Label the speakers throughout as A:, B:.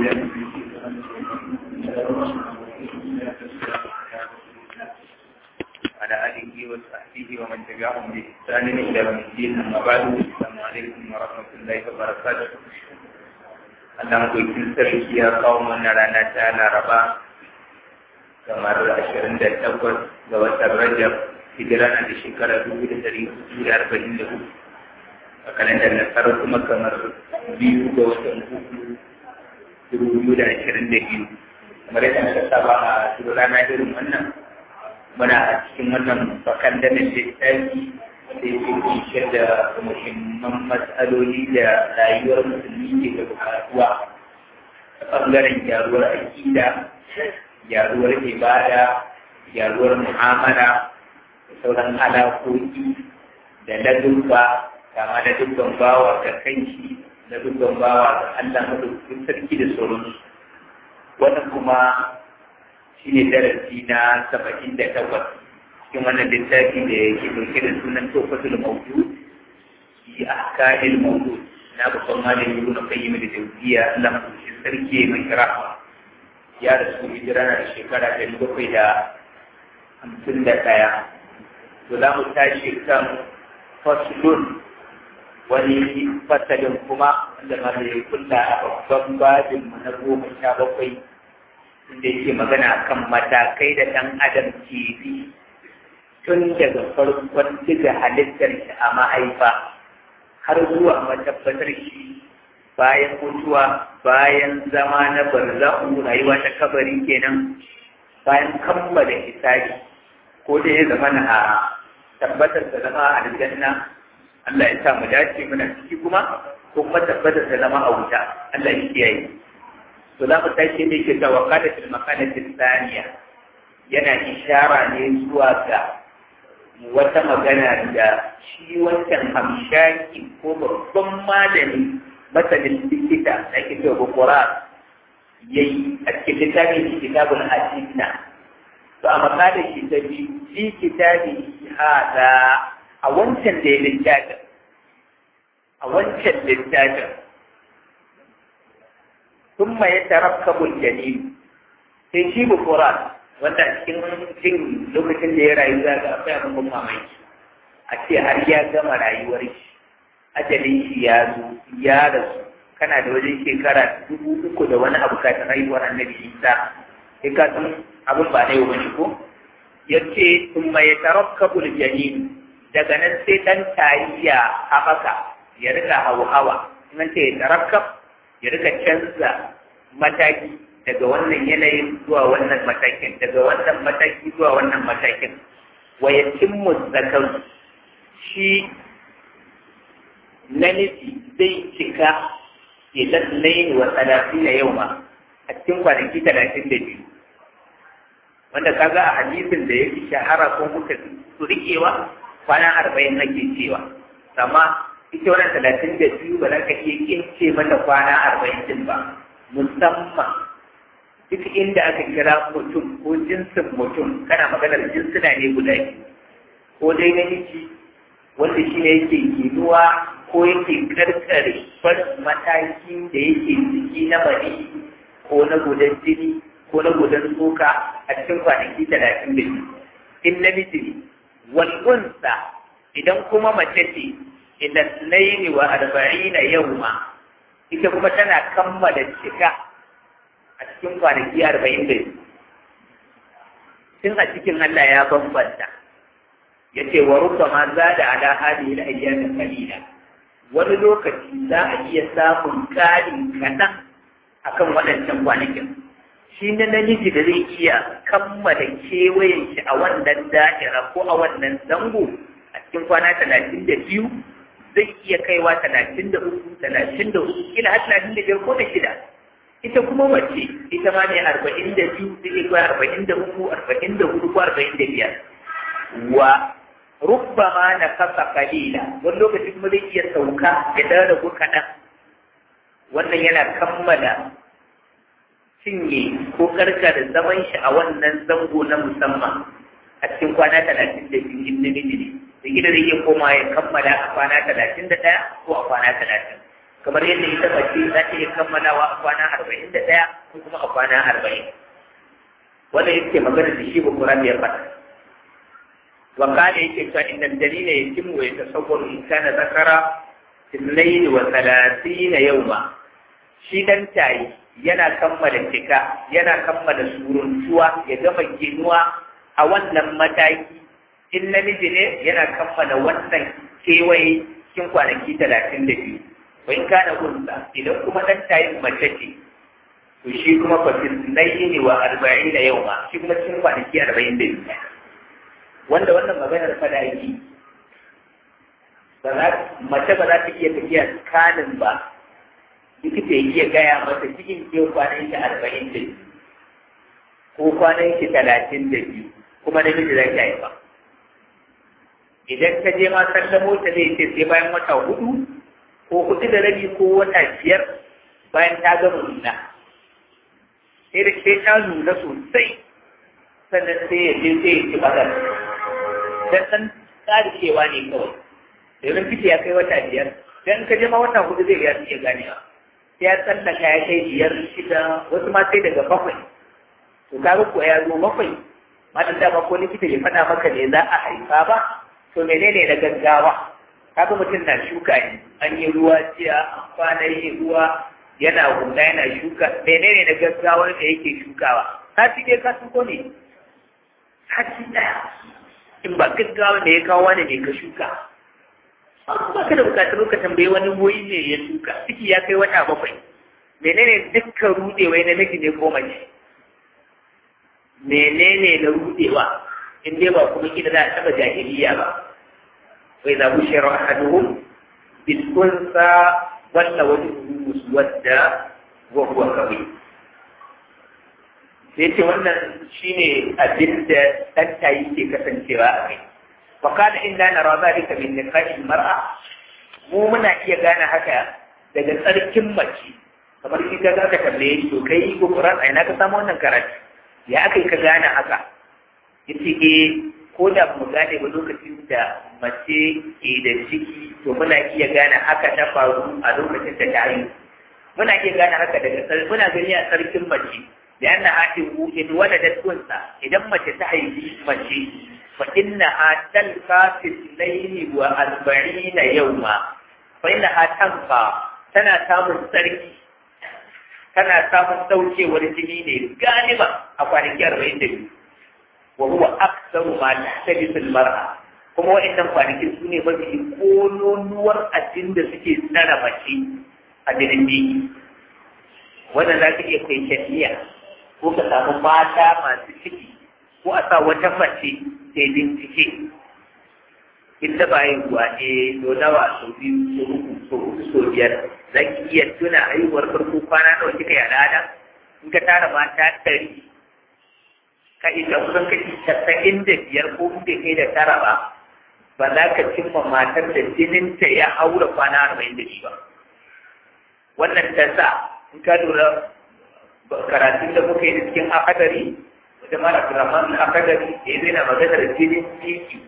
A: على آله وصحبه ومن تبعهم بإحسان إلى يوم الدين أما بعد السلام عليكم ورحمة الله وبركاته Allah maɗaukin sarki ya kawo mana rana ta Laraba kamar ashirin da takwas ga watan Rajab hijira na da shekara dubu da dari hudu da arba'in da hudu a kalandar nasarar kuma kamar biyu ga watan hudu dubu biyu da ashirin da biyu kamar yadda aka saba a duk rana irin wannan muna a cikin wannan bakan da littafi da yake kunshe da muhimman matsaloli da rayuwar musulmi ke da bukatuwa ta ɓangaren gyaruwar aƙida gyaruwar ibada gyaruwar mu'amala da sauran alaƙoƙi da ladubba kama da dubban bawa ga kanshi da dubban bawa ga Allah madaukakin sarki da sauransu wannan kuma shine darasi na saba'in da takwas cikin wannan littafi da yake dauke da sunan tofatul mawdu fi ahkamil mawdu na babban malami ibn qayyim da jawziya Allah madaukakin sarki mai rahama ya rasu hijira na da shekara ɗari bakwai da hamsin da ɗaya to za mu tashi kan faslun wani fasalin kuma wanda ma da kulla a babban babin mu na goma sha bakwai inda yake magana kan matakai da ɗan adam ke bi tun daga farkon diga halittar shi a mahaifa har zuwa matabbatar shi bayan mutuwa bayan zama na barzahu rayuwa ta kabari kenan bayan kammala hisabi ko da ya zama na tabbatar da zama a aljanna Allah ya sa mu dace muna ciki kuma ko kuma tabbatar da zama a wuta Allah ya kiyaye to za mu tashi ne ke ta wakala fil makanatin thaniya yana ishara ne zuwa ga wata magana da shi wancan hamshaki ko babban malami masanin likita da ake cewa bukura ya yi a cikin littafin shi kitabun hadisna to a makalar shi ta biyu fi kitabi hada a wancan da ya littafin a wancan littafin ثم يتركب الجليل sai shi bukura wanda cikin jin lokacin da ya rayu za ga akwai abin ban mamaki a ce har ya gama rayuwar shi ajalin shi ya zo ya rasu kana da wajen shekara dubu uku da wani abu ka haihuwar annabi isa sai ka san abin ba na yau bane ko ya ce sun mai tarakkabul janin daga nan sai dan tariya haɓaka ya rika hawa nan ce tarakkab ya rika canza mataki daga wannan yanayin zuwa wannan matakin daga wannan mataki zuwa wannan matakin wa yatimmu zakar shi namiji zai cika idan laini wa talatin na yau ma a cikin kwanaki talatin da biyu wanda kaga a hadisin da ya fi shahara ko muka su riƙewa kwana arba'in nake cewa amma ita wannan talatin da biyu ba za ka iya kince mata kwana arba'in din ba musamman duk inda aka kira mutum ko jinsin mutum kana maganar jinsuna ne guda biyu ko dai namiji wanda shi ne yake ginuwa ko yake karkare farin matakin da yake ciki na mani ko na gudan jini ko na gudan tsoka a cikin kwanaki talatin da biyu in namiji ne wal'unsa idan kuma mace ce idan laini wa arba'ina yawma ita kuma tana kammala cika a cikin kwanaki arba'in da tun a cikin Allah ya bambanta ya ce wa rubba ma za da ala hali da ayyamin kalila wani lokaci za a iya samun ƙarin kaɗan akan waɗancan kwanakin shi na namiji da zai iya kammala kewayen shi a wannan da'ira ko a wannan zango a cikin kwana talatin da biyu zai iya kaiwa talatin da uku talatin da uku kila har talatin da biyar ko da shida ita kuma mace ita ma ne arba'in da biyu zai iya kaiwa arba'in da uku arba'in da hudu ko arba'in da biyar wa rubbama na kasa kalila wani lokaci kuma zai iya sauka ya dawo da ku kaɗan wannan yana kammala cinye ko karkar zaman shi a wannan zango na musamman a cikin kwana talatin da biyu in namiji ne da gida zai iya koma ya kammala a kwana talatin da ɗaya ko a kwana talatin kamar yadda ita mace za ta iya kammalawa a kwana arba'in da ɗaya ko kuma a kwana arba'in wanda yake magana da shi bukura ya faɗa wa kana yake cewa inda dalila ya timu ya tasawwar in kana zakara tillaini wa talatina yawma shi dan tayi yana kammala cika yana kammala suruntuwa ya gama ginuwa a wannan mataki in namiji ne yana kammala wannan kewaye cikin kwanaki talatin da biyu wai kana gunsa idan kuma dan tayin mace ce to shi kuma fa ne wa arba'in da yau ma shi kuma cikin kwanaki arba'in da biyu wanda wannan maganar fada yi mace ba za ta iya tafiya kanin ba likita ya iya gaya mata cikin ke kwanan ki arba'in da biyu ko kwanan ki talatin da biyu kuma namiji za ki haifa idan ka je ma sallamo ta zai ce sai bayan wata hudu ko hudu da rabi ko wata biyar bayan ta gama nuna sai da sai ta nuna sosai sannan sai ya je sai ya ci bazar dan san tsarikewa ne kawai domin fiti ya kai wata biyar dan ka je ma wata hudu zai ya iya ganewa sai ya tsallaka ya kai biyar shida wasu ma sai daga bakwai to ka ko ya zo bakwai matan dama ko likita ya faɗa maka ne za a haifa ba to menene na gaggawa kaga mutum na shuka ne an yi ruwa jiya an kwana yi ruwa yana hula yana shuka menene na gaggawar da yake shukawa sati dai ka shuko ne sati daya in ba gaggawa da ya kawo wani ne ka shuka ba ka da bukatar ka tambayi wani woyi ne ya shuka ciki ya kai wata bakwai menene dukkan rudewai na miji ne ko mace menene na rudewa in dai ba kuma kida za a taba jahiliya ba وإذا بشر أحدهم بالأنثى ظل وجهه مسودا وهو كظيم sai ce wannan shine abin da ɗanta yake kasancewa a kai wa kana inda na raza rika min nikahin mar'a mu muna iya gane haka daga tsarkin mace kamar shi ka ka tambaye shi to kai ko Qur'an ai na ka samu wannan karatu ya akai ka gane haka yace eh ko da mu gane ba lokacin da mace ke da ciki to muna iya gane haka ta faru a lokacin da ta haihu muna iya gane haka daga muna gani a sarkin mace da yana haɗin in wada da tunsa idan mace ta haifi mace fa inna ha talqa fi layli wa arba'ina yawma fa inna ha tanfa tana samun sarki tana samun daukewar jini ne galiba a kwanaki arba'in da biyu وهو أكثر ما تحتجز المرأة kuma wa'annan kwanakin su ne mafi kololuwar abin da suke tsara mace a jinin biki wannan za ka iya kai shafiya ko ka samu mata masu ciki ko a sa wata mace ta yi bincike in da ba yin ruwa ne so nawa so biyu so uku so uku so biyar za ki iya tuna haihuwar farko kwana nawa kika yi al'ada in ka tara mata ɗari ka isa kusan kashi casa'in da biyar ko inda kai da tara ba ba za ka cimma matar da jininta ya haura kwana arba'in da shi ba wannan ta sa in ka lura karatun da muka yi da cikin akadari da mara kiraman akadari da ya zai maganar jinin ciki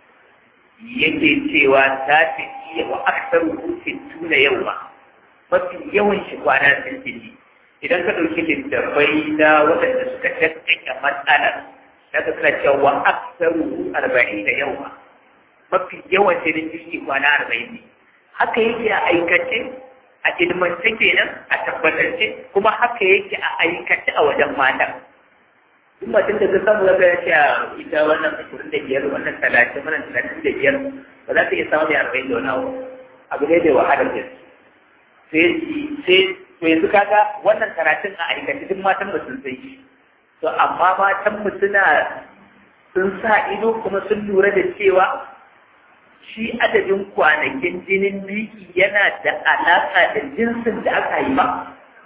A: yake cewa ta fi iya wa aksar hutun tuna yau ma mafi yawan shi kwana sittin idan ka ɗauki littattafai na waɗanda suka tattaka matsalar na ka suna cewa aksaru arba'in da yawa mafi yawan jinin jiki kwana arba'in ne haka yake a aikace a ilmance kenan a tabbatance kuma haka yake a aikace a wajen mata duk mutum da ka samu ya ga ya ita wannan ashirin da biyar wannan talatin wannan talatin da biyar ba za ta iya samun mai arba'in da wani abu abu ne da wahalar gaske sai sai to yanzu kaga wannan karatun a aikace duk matan ba sun sai to amma matan mu suna sun sa ido kuma sun lura da cewa shi adadin kwanakin jinin biki yana da alaƙa da jinsin da aka yi ba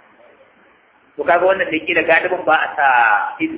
A: to kaga wannan da ke da galibin ba a sa ido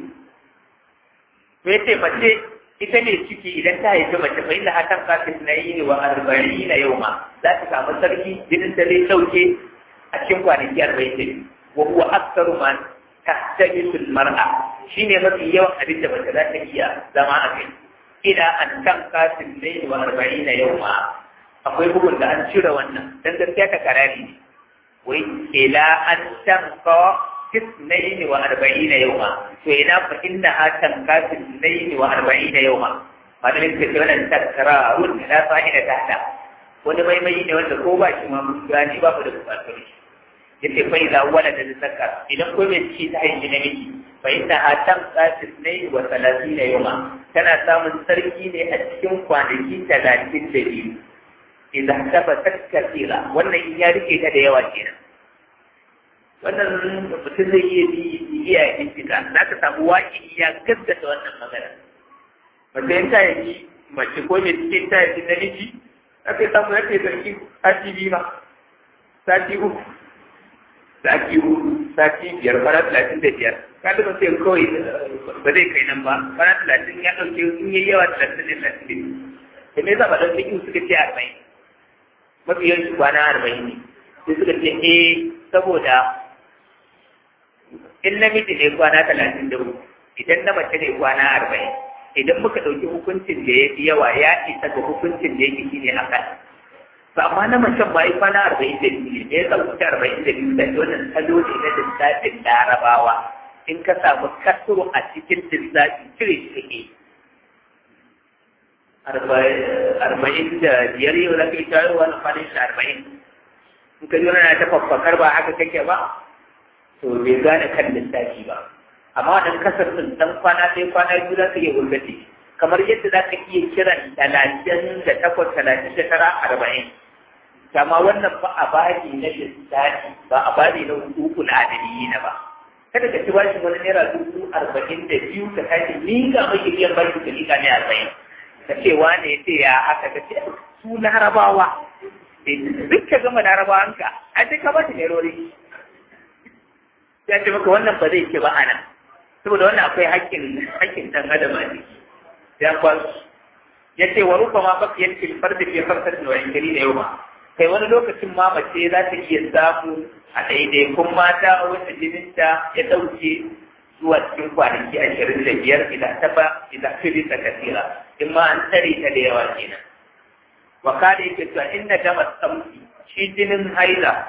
A: to yace mace ita ne ciki idan ta haifi mace fa inda hatan kafin na yi wa arba'ina yau ma za ta samu sarki jinin da zai sauke a cikin kwanaki arba'in da biyu wa huwa aksaru ma tahtajisu mar'a shine mafi yawan abin da mace za ta iya zama a kai ila an kan kafin dai wa arba'ina yawma akwai bugun da an cire wannan dan gaskiya ta karari ne wai ila an tanka tisnaini wa arba'ina yawma to ina fa inna ha tanka tisnaini wa arba'ina yawma malamin ka ce wannan takrarun la fa'ida tahta wani maimai ne wanda ko ba shi ma mun gani ba da bukatar shi yace fa idza walada zakar idan ko bai ci ta haihi namiji fa inna ha tanka tisnaini wa salatina yawma tana samun sarki ne a cikin kwanaki talatin da biyu idan tabbatar kasira wannan in ya rike ta da yawa kenan wannan mutum zai iya bi iya bincika za ka samu waki ya gaskata wannan magana mace in ta yi mace ko mai cikin ta yi namiji aka samu ya kai sarki sati biyu ma sati uku sati uku sati biyar kwana talatin da biyar ka da sai kawai ba zai kai nan ba kwana talatin ya ɗauke in yi yawa talatin da talatin da biyu da me yasa ba ɗan cikin suka ce arba'in mafi yawanci kwana arba'in ne sai suka ce eh saboda in namiji ne kwana talatin da uku idan na mace ne kwana arba'in idan muka ɗauki hukuncin da ya fi yawa ya isa ga hukuncin da yake shine haka to amma na macen ma yi kwana arba'in da biyu ne ya sauke arba'in da biyu da wannan salo ne na lissafin larabawa in ka samu kasuru a cikin lissafin cire shi kake arba'in da biyar yau za ka yi tayo wani kwanin shi arba'in in ka jona na ta faffakar ba haka kake ba to bai gane kan lissafi ba amma wannan kasar sun dan kwana sai kwana biyu za ka iya gurgati kamar yadda za ka iya kiran talatin da takwas talatin da tara arba'in kama wannan ba a bari na lissafi ba a bari na hukuku na adaliyi na ba kada ka ci bashi wani naira dubu arba'in da biyu ka tashi ni ga mai biyan bashi ka liƙa ne arba'in ka ce wane ya ce ya haka ka ce su larabawa duk ka gama larabawanka a ce ka ba shi nerori ya ce maka wannan ba zai ce ba ana saboda wannan akwai haƙƙin haƙƙin ɗan adam a ciki ya kwasu ya ce wa rufa ma baka yanke farda fi farkar da wani gari da yau ma kai wani lokacin ma mace za ta iya samu a ɗaiɗaikun mata a wata jininta ya ɗauke zuwa cikin kwanaki ashirin da biyar idan ta ba idan ta bisa kasira in ma an tsare ta da yawa kenan wa kada yake cewa inna dama tsamsi shi jinin haila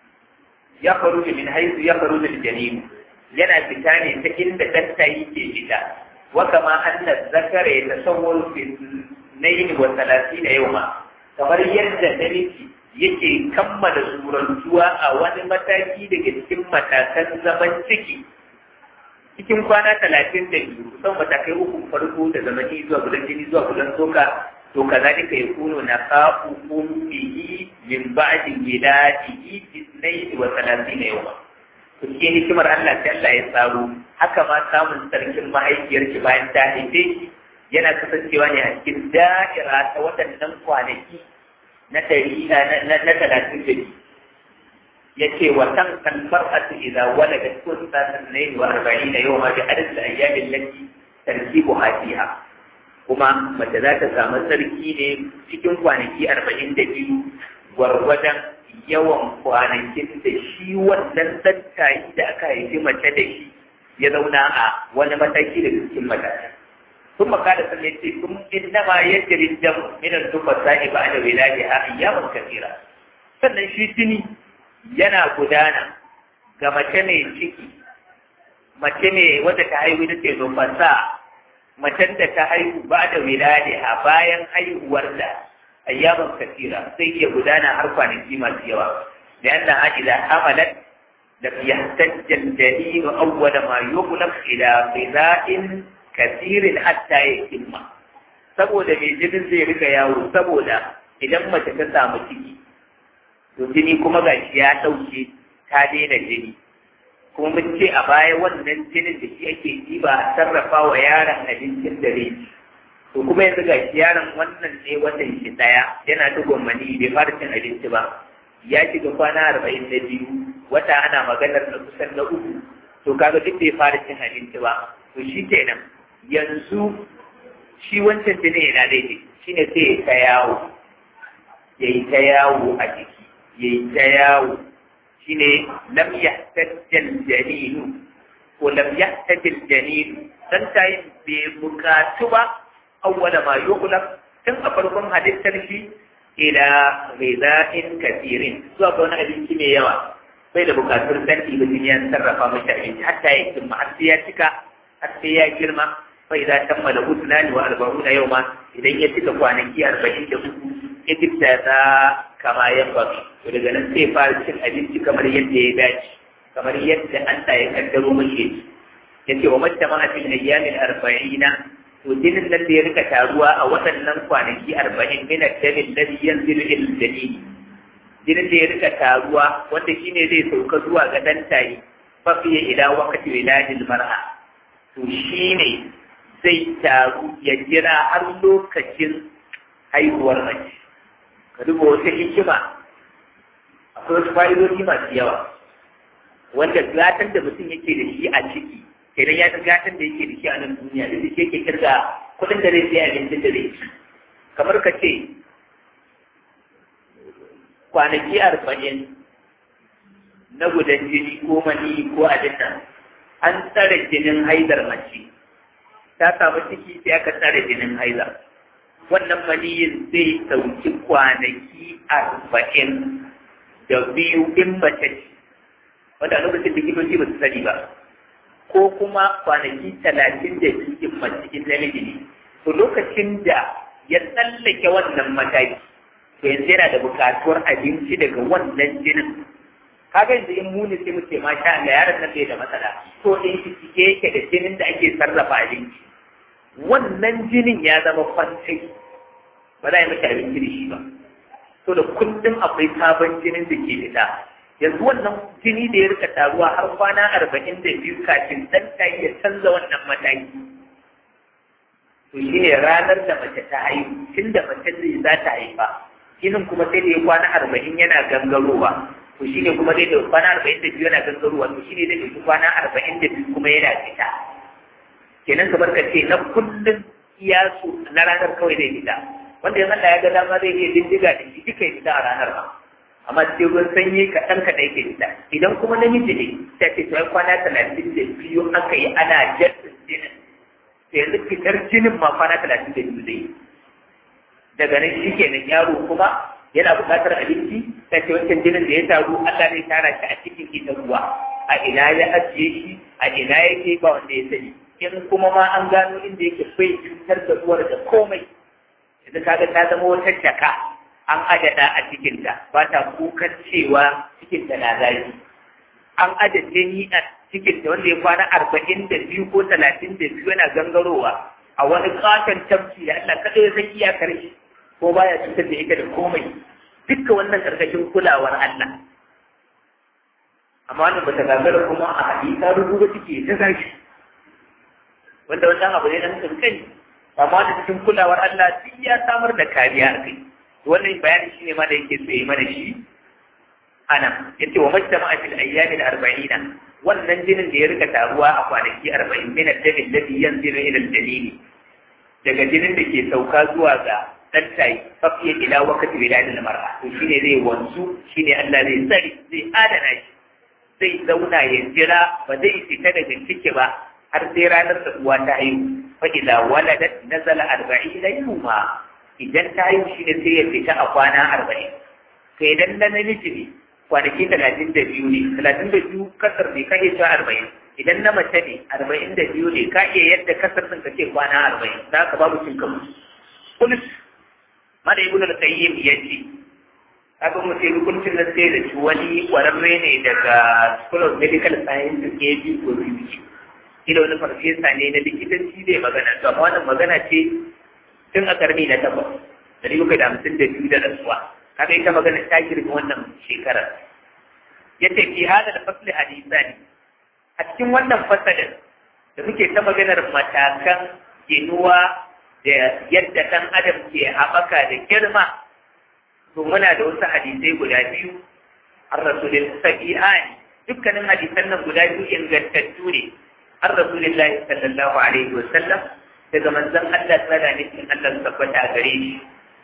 A: ya faru da min haizu ya faru da janin yana fita ne ta inda danta yake fita wa kama anna zakara ya tasawwur fi nayin wa talatin yawma kamar yadda namiji yake kammala surantuwa a wani mataki daga cikin matakan zaman ciki cikin kwana talatin da biyu kusan matakai uku farko da zamani zuwa gudan jini zuwa gudan soka to kazalika yakunu naqa'u ummihi min ba'di wiladihi bisnayn wa thalathina yawma to shi hikimar Allah sai Allah ya tsaro haka ma samun sarkin mahaifiyar ki bayan ta haife shi yana kasancewa ne a cikin da'ira ta waɗannan kwanaki na ɗari na talatin da biyu ya ce wa kan kalmar atu idan wala da kun sanin ne wa arba'in da yau ma bi adadin ayyamin lati tarkibu hadiha kuma mace za ta samu sarki ne cikin kwanaki arba'in da biyu gwargwadon yawan kwanakin da shi wannan tattayi da aka haifi mace da shi ya zauna a wani mataki da cikin mataki ثم قال صلى الله عليه وسلم انما يجري الدم من النفساء بعد ولادها اياما كثيره sannan shi jini yana gudana ga mace mai ciki mace mai wadda ta haihu da ce nufasa macen da ta haihu ba da wiladiha bayan haihuwar da ayyaman kasira sai iya gudana har kwanaki masu yawa da yadda ha idan hamalat da yahtajjal dalil awwala ma yughlaq ila ghida'in kasirin hatta ya himma saboda mai jinin zai rika yawo saboda idan mace ta samu ciki to jini kuma gashi ya ɗauke ta daina jini kuma mun ce a baya wannan jinin da shi ake ɗiba a sarrafa wa yaron abincin dare to kuma yanzu gashi yaron wannan ne watan shi ɗaya yana dugon mani bai fara cin abinci ba ya shiga kwana arba'in da biyu wata ana maganar na kusan na uku to kaga duk bai fara cin abinci ba to shi kenan yanzu shi wancan jini yana daidai shi ne sai ya ta yawo ya yi ta yawo a jiki ya yi ta yawo shi ne lam yahtajjal janinu ko lam yahtajjal janinu dan ta yi bai bukatu ba awwala ma yughlaq tun a farkon halittar shi ila ghida'in kathirin zuwa ga wani abinci mai yawa bai da bukatun sarki ba jini ya sarrafa mashi abinci hatta ya cimma har sai ya cika har sai ya girma fa idan kammala husnani wa arba'una yawma idan ya cika kwanaki arba'in da uku Egypt ya ta kama ya faru to daga nan sai fara cin abinci kamar yadda ya dace kamar yadda Allah ya kaddaro mashi yace wa majtama fil ayyamin arba'ina to jinin nan da ya rika taruwa a waɗannan kwanaki arba'in min ad-damin ladhi yanzilu ila al-dalil jinin da ya rika taruwa wanda shine zai sauka zuwa ga dan tayi fa fiye ila waqti wiladil mar'a to shine zai taru ya jira har lokacin haihuwar mace ka duba wata hikima akwai wasu fa'idodi masu yawa wanda gatan da mutum yake da shi a ciki kenan ya ga gatan da yake da shi a nan duniya da shi yake kirga kuɗin da zai sai abincin da zai ci kamar ka ce kwanaki arba'in na gudan jini ko mani ko abin nan an tsare jinin haidar mace ta samu ciki sai aka tsare jinin haidar wannan maniyin zai sauki kwanaki arba'in da biyu in mace ce wanda a lokacin likitoci ba su sani ba ko kuma kwanaki talatin da biyu in mace in namiji ne to lokacin da ya tsallake wannan mataki to yanzu yana da bukatuwar abinci daga wannan jinin kaga yanzu in muni sai mu ce ma sha Allah yaron nan bai da matsala to in shi cike yake da jinin da ake sarrafa abinci wannan jinin ya zama kwantai ba za a yi mashi abinci da shi ba to da kullum akwai sabon jinin da ke fita yanzu wannan jini da ya rika taruwa har kwana arba'in da biyu kafin ɗan ta ya canza wannan mataki to shi ne ranar da mace ta haihu tun da mace zai za ta haifa jinin kuma sai da ya kwana arba'in yana gangarowa to shi ne kuma zai da kwana arba'in da biyu yana gangarowa to shi ne zai ɗauki kwana arba'in da biyu kuma yana fita kenan kamar ka ce na kullum iya su na ranar kawai zai fita wanda ya Allah ya ga dama zai iya dindiga da shi duka ya fita a ranar ba amma sai ruwan sanyi kaɗan kaɗan yake fita idan kuma namiji ne sai ce to kwana talatin da biyu aka yi ana jassin jinin sai yanzu fitar jinin ma kwana talatin da biyu zai yi daga nan shi kenan yaro kuma yana buƙatar abinci sai ce wancan jinin da ya taru Allah zai tara shi a cikin ita ruwa a ina ya ajiye shi a ina yake ba wanda ya sani in kuma ma an gano inda yake bai cutar da uwar da komai yanzu kaga ta zama wata jaka an adada a cikinta ba ta kukan cewa cikinta na zafi an adade ni a cikinta wanda ya kwana arba'in da biyu ko talatin da biyu yana gangarowa a wani katon tafki da Allah kaɗai zai iya karshe ko baya cutar da ita da komai dukkan wannan karkashin kulawar Allah amma wannan bata gagara kuma a hadisa rubuta ciki ta zafi wanda wannan abu ne dan kankani amma da cikin kulawar Allah duk ya samar da kariya a kai wannan bayani shine ma da yake so yi mana shi ana yace wa majtama fil ayyam al arba'ina wannan jinin da ya rika taruwa a kwanaki 40 min al-dami alladhi yanzilu ila al-dalil daga jinin da ke sauka zuwa ga dan tayi fafiya ila waqti wiladil mar'a to shine zai wanzu shine Allah zai tsari zai adana shi zai zauna ya jira ba zai fita daga ciki ba har sai ranar da uwa ta haihu fa idza waladat nazala 40 yawma idan ta haihu shine sai ya fita a kwana 40 to idan na namiji ne kwanaki 32 ne 32 kasar ne ka iya cewa 40 idan na mace ne 42 ne ka iya yadda kasar din ka ce kwana 40 da ka babu cin kamu kulis mada ibnu al-qayyim yace aka mu sai hukuncin da sai da shi wani kwararre ne daga School of Medical Science KB ko biyu ila wani farfesa ne na likitanci zai magana to amma wannan magana ce tun a karni na takwas dari bakwai da hamsin da biyu da rasuwa kaga ita magana ta girma wannan shekarar ya ce fi hada da fasli hadisa ne a cikin wannan fasalin da muke ta maganar matakan ginuwa da yadda ɗan adam ke haɓaka da girma to muna da wasu hadisai guda biyu an rasulun sabi'ani dukkanin hadisan nan guda biyu ingantattu ne an rasulillahi sallallahu alaihi wa sallam daga manzon Allah tsara ne cikin Allah tabbata a gare shi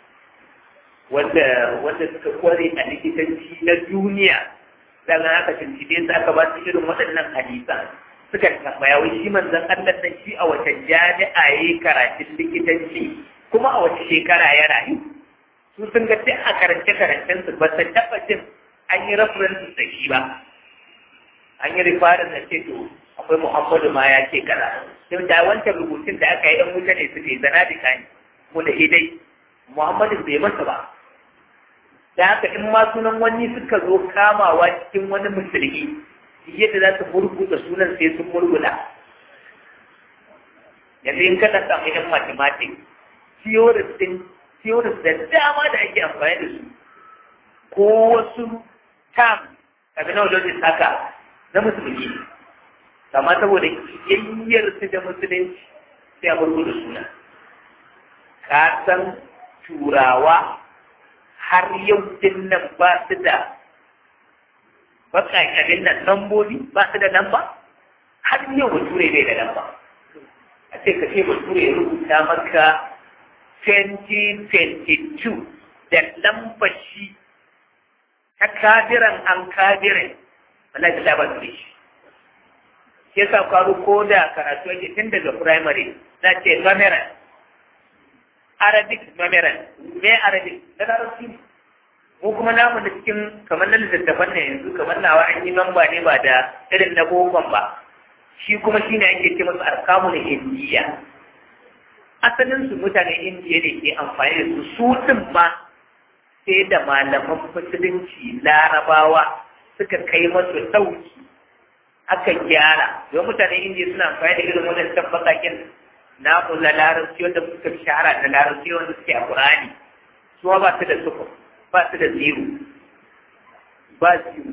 A: wanda wanda suka kware a likitanci na duniya daga aka tuntube su aka ba su irin waɗannan hadisan suka tambaya wai shi manzon Allah nan shi a wace jami'a yayi karatun likitanci kuma a wace shekara ya rayu su sun ga sai a karance karancen su ba su taɓa jin an yi reference da shi ba an yi rifarin da ce to akwai muhammadu ma ya ce kaza sai da wancan rubutun da aka yi ɗan wuta ne suke zana da kani mu da idai muhammadu bai masa ba da haka in ma sunan wani suka zo kamawa cikin wani musulmi yadda za su murguda sunan sai sun murguda yanzu in kana samu yan mathematics theories din theories da dama da ake amfani da su ko wasu term terminologies haka na musulmi amma saboda yayyar su da musulunci sai a murguda suna ka san turawa har yau din nan ba su da baƙaƙarin nan lambobi ba su da lamba har yau bature bai da lamba a ce ka ce bature ya rubuta maka 2022 da lambar shi ta kabiran an kabirin Allah ta ba su shi shi yasa kwaro ko da karatu yake tun daga primary na ce numeral Arabic numeral me Arabic da larabci ne mu kuma namu da cikin kamar na littattafan ne yanzu kamar nawa an yi namba ne ba da irin na bokon ba shi kuma shi ne ake ce masu arkamu na indiya asalin su mutanen indiya ne ke amfani da su su din ma sai da malaman musulunci larabawa suka kai masu ɗauki aka gyara don mutanen indiya suna amfani da irin wannan tabbatakin namu na larabci wanda suka shahara da larabci wanda suke a ƙurani su ba su da sufur ba su da zero ba zero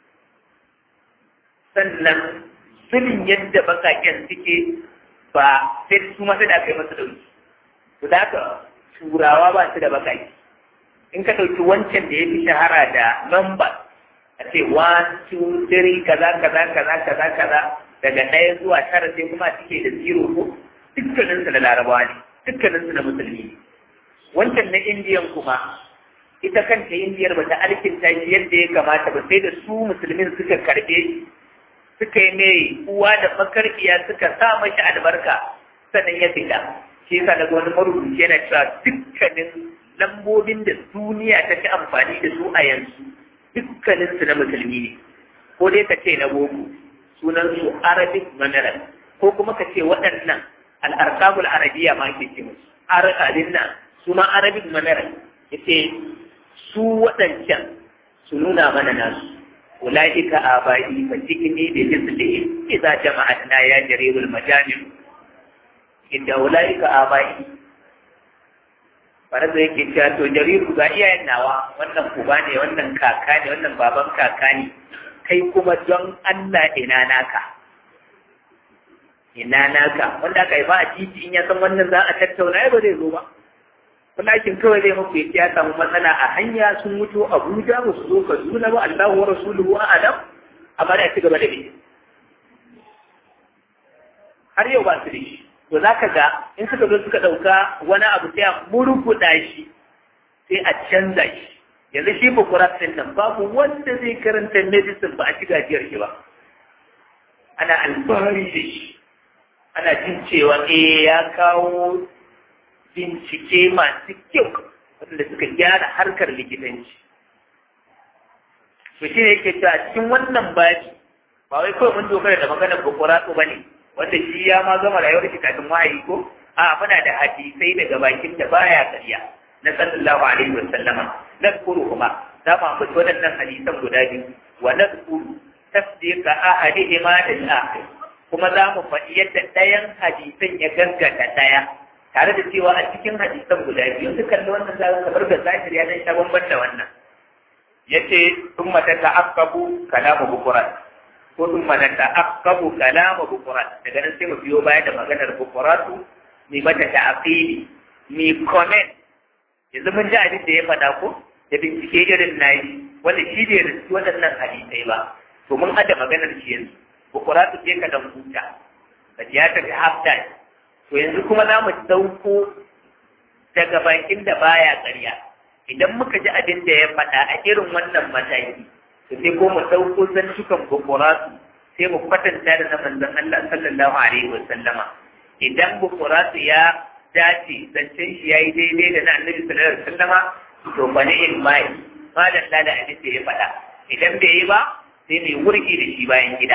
A: sannan sulin yadda bakaken suke ba sai su masu da aka yi masu dauki to da haka turawa ba su da bakaki in ka ɗauki wancan da ya fi shahara da number a ce one two three kaza kaza kaza kaza kaza daga ɗaya zuwa tara sai kuma suke da zero ko dukkaninsu da larabawa ne dukkaninsu da musulmi ne wancan na indiyan kuma ita kanta indiyar ba ta alkinta shi yadda ya kamata ba sai da su musulmin suka karɓe suka yi mai uwa da makarfiya suka sa mashi albarka sannan ya fita shi yasa daga wani marubuci yana cewa dukkanin lambobin da duniya ta fi amfani da su a yanzu dukkanin su na musulmi ne ko dai ka ce na boko sunan su arabic numeral ko kuma ka ce waɗannan al'arkamul arabiya ma ke ce musu arabin nan su ma arabic numeral yace su waɗancan su nuna mana nasu ulaika abai fa tikni bi rizqihim idza jama'atna ya jarirul majamil inda ulaika abai Faraza yake cewa to jariru ga iyayen nawa wannan uba ne wannan kaka ne wannan baban kaka ne kai kuma don Allah ina naka ina naka wanda aka yi ba a titi in ya san wannan za a tattauna ya ba zai zo ba walakin kawai zai maku ya samu matsala a hanya sun mutu Abuja ba su zo Kaduna ba Allahu wa rasuluhu a'lam amma da ci gaba da bi har yau ba su da shi to zaka ga in suka zo suka dauka wani abu sai a murkuda shi sai a canza shi yanzu shi bukurat din nan babu wanda zai karanta medicine ba a ci gajiyar shi ba ana alfahari da shi ana jin cewa eh ya kawo bincike masu kyau wanda suka gyara harkar likitanci. To shi ne yake cewa cikin wannan baji ba wai kawai mun dogara da maganar bukuratu ba ne wanda shi ya ma gama rayuwar shi kafin wahayi ko a muna da hadisai daga bakin da baya karya na sallallahu alaihi wa sallama nadkuru kuma za mu ambaci waɗannan hadisan guda biyu wa nadkuru tasdiqa ahadihima lil akhir kuma za mu faɗi yadda ɗayan hadisan ya gaskata ɗaya tare da cewa a cikin hadisan guda biyu su kalli wannan za kamar da zahiri ya dan sha bamban da wannan yace thumma tata'aqqabu kalamu bukurat ko thumma tata'aqqabu kalamu bukurat daga nan sai mu biyo baya da maganar bukuratu mai mata ta'aqili mai comment yanzu mun ji abin da ya faɗa ko da bincike irin nayi wanda shi bai riski waɗannan hadisai ba to mun hada maganar shi yanzu bukuratu je ka dan huta ka ya tafi half time to yanzu kuma za mu dauko daga bakin da baya ƙarya idan muka ji abin da ya faɗa a irin wannan mataki to sai ko mu dauko zantukan bukuratu sai mu kwatanta da na manzon Allah sallallahu alaihi wa sallama idan bukuratu ya dace zancen shi yayi daidai da na annabi sallallahu alaihi wa sallama to fa ni in mai madan da abin da ya faɗa idan bai yi ba sai mai wurgi da shi bayan gida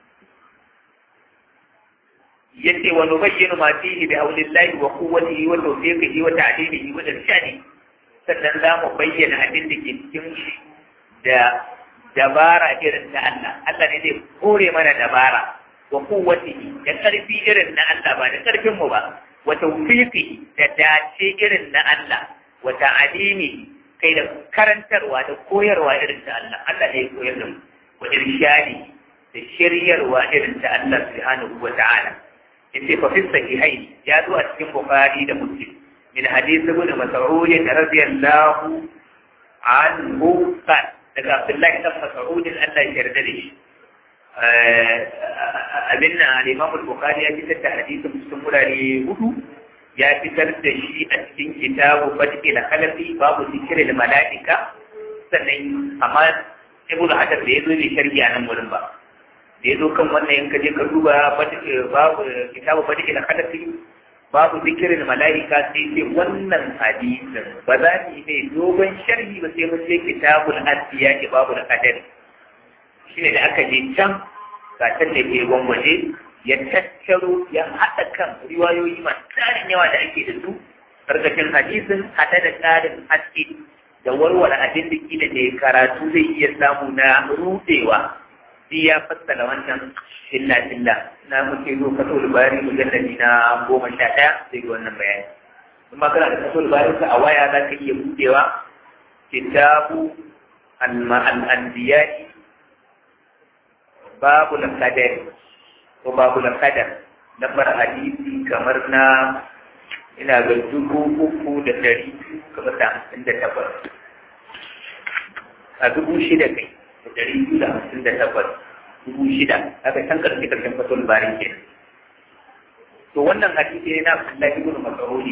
A: yace wa nubayyinu ma fihi bi hawlillahi wa quwwatihi wa tawfiqihi wa ta'dilihi wa irshadi sannan za mu bayyana abin da ke cikin shi da dabara irin na Allah Allah ne zai kore mana dabara wa quwwatihi da karfi irin na Allah ba da karfin mu ba wa tawfiqihi da dace irin na Allah wa ta'dilihi kai da karantarwa da koyarwa irin ta Allah Allah ne ya koyar da mu wa irshadi da shiryarwa irin ta Allah subhanahu wa ta'ala yace fa fi sahihaini ya zo a cikin bukhari da muslim min hadith ibn mas'ud radiyallahu anhu qal daga abdullahi ibn mas'ud Allah ya yarda da shi abinna al-imam al-bukhari ya fitar da hadisin cikin wurare hudu ya fitar da shi a cikin kitabu fadil khalqi babu zikril malaika sannan amma ibn hajar da yazo ne sharhi a nan wurin ba da ya zo kan wannan yanka je ka duba babu kitabu fadi ila kadafi babu zikirin mala'ika sai ce wannan hadisin ba za mu yi dogon sharhi ba sai mun je kitabul asiya ke babu da kadar shine da aka je can ga can da ke gwangwaje ya tattaro ya haɗa kan riwayoyi masu tarin yawa da ake da su karkashin hadisin haɗe da tsarin haske da warware abin da kila da karatu zai iya samu na rudewa shi ya fassara wannan illa illa na muke zo kaso bari mujalladi na goma sha ɗaya sai ga wannan bayani kuma kana da kaso bari ka a waya za ka iya budewa kitabu al-anbiya'i babu al-qadar ko babu al-qadar lambar hadisi kamar na ina ga dubu uku da ɗari kamar da hamsin da takwas a dubu shida kai da ɗari biyu da hamsin da takwas dubu shida aka can ƙarshe ƙarshen fasul barin ke to wannan hadisi ne na Abdullahi ibn Mas'ud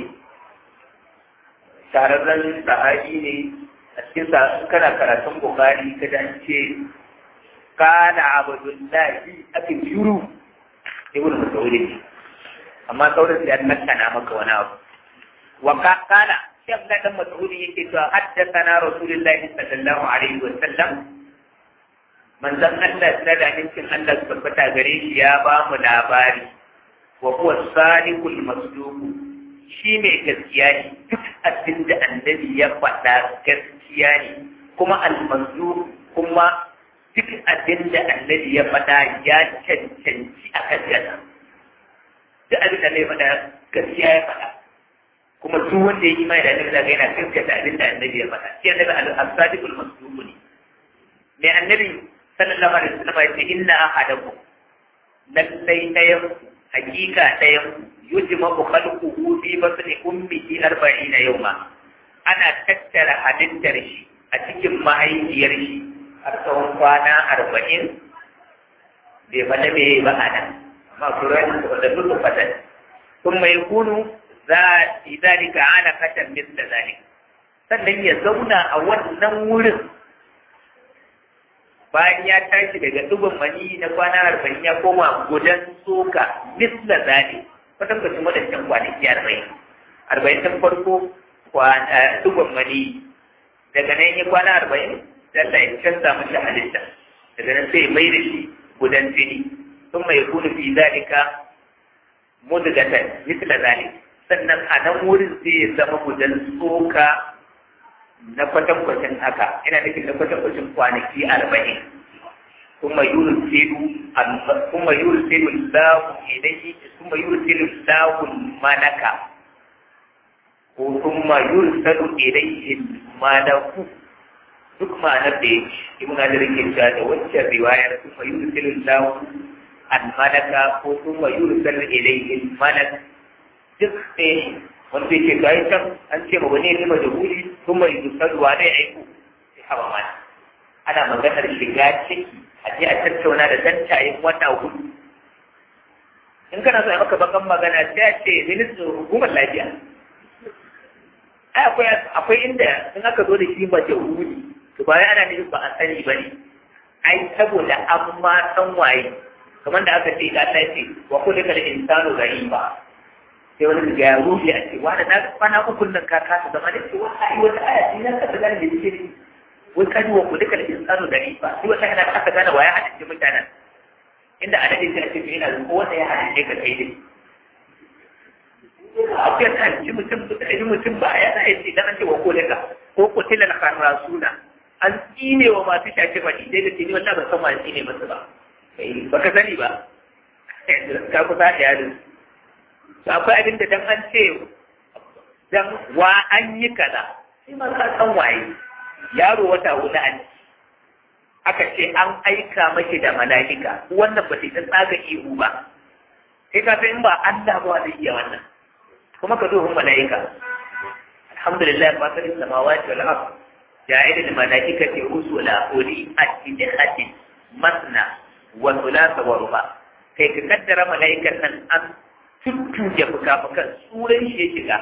A: tararren sahabi ne a cikin sa kana karatun Bukhari ka dan ce kana Abdullahi ake shuru ibn Mas'ud ne amma sauran sai an nakana maka wani abu wa kana sai Abdullahi dan Mas'ud yake cewa haddathana Rasulullahi sallallahu alaihi wa sallam manzon Allah na da amincin Allah su tabbata gare shi ya ba mu labari wa huwa sadiqul masduq shi mai gaskiya ne duk abin da annabi ya faɗa gaskiya ne kuma al-masduq kuma duk abin da annabi ya faɗa ya cancanci a gaskiya duk abin da ya faɗa gaskiya ya faɗa kuma duk wanda ya yi mai da annabi zaka yana gaskata abin da annabi ya faɗa shi annabi al-sadiqul masduq ne mai annabi sallallahu alaihi wasallam ya ce inna ahadakum lallai ɗayan hakika ɗayan yujma'u khalquhu fi batni ummihi arba'ina yawma ana tattara halittar shi a cikin mahaifiyar shi har tsawon kwana arba'in bai fada me ba a nan amma kuran da duk fata kun mai kunu za zalika ana katan misla zalika sannan ya zauna a wannan wurin bayan ya tashi daga dubin mani na kwana arba'in ya koma gudan soka misla zane kwatankwacin wadancan kwanaki arba'in arba'in ta farko dubin mani daga nan ya kwana arba'in Allah ya canza mashi halitta daga nan sai mai da shi gudan jini sun mai kunu fi zalika mudgatan misla zane sannan a nan wurin sai ya zama gudan soka na kwatankwacin haka ina nufin na kwatankwacin kwanaki arba'in kuma yursilu kuma yursilu Allahu ilayhi kuma yursilu Allahu malaka ko kuma yursilu ilayhi malaku duk ma'anar da yake ibn Hajar yake cewa da waccan riwayar kuma yursilu Allahu al-malaka ko kuma yursilu ilayhi malak duk ɗaya wanda yake gayi can an ce ma wani ne majahuli kuma yi dusarwa zai aiko sai haɓa mana ana maganar shiga ciki a je a tattauna da tantayen wata hudu in kana so a maka bakan magana sai a ce ministan hukumar lafiya ai akwai akwai inda in aka zo da shi majahuli to ba ana nufin ba a sani ba ne ai saboda an ma san waye kamar da aka ce ka ta ce wa kullu kal insanu ghaiba sai wani ga ya rufe a ce wani na kwana uku nan ka kasa zama da ce wata yi wata aya ce na kasa gane da ce ne wai kaji wa kulika da insanu da rifa shi wata yana aka gane wa ya haɗa mutanen inda adadin sai a ce yana da wanda ya haɗa ka kai dai akwai ta ci mutum da mutum ba ya sa yace dan ce wa kulika ko kutila al kharasuna an tsine wa masu shafe faɗi dai da tini wallahi ban san ma tsine masu ba baka sani ba ka kusa da yarin to akwai abin da dan an ce dan wa an yi kaza sai ma ka san waye yaro wata huɗu an aka ce an aika mashi da mala'ika wannan ba sai ta tsaga ihu ba sai ka san in ba Allah ba zai iya wannan kuma ka duhun mala'ika alhamdulillah ba ka samawati wal ard ja'il al mala'ikati rusula uli ajnihatin masna wa thulatha wa ruba kai ka kaddara mala'ikan nan an tuttuje fuka-fukan tsuran shi ya shiga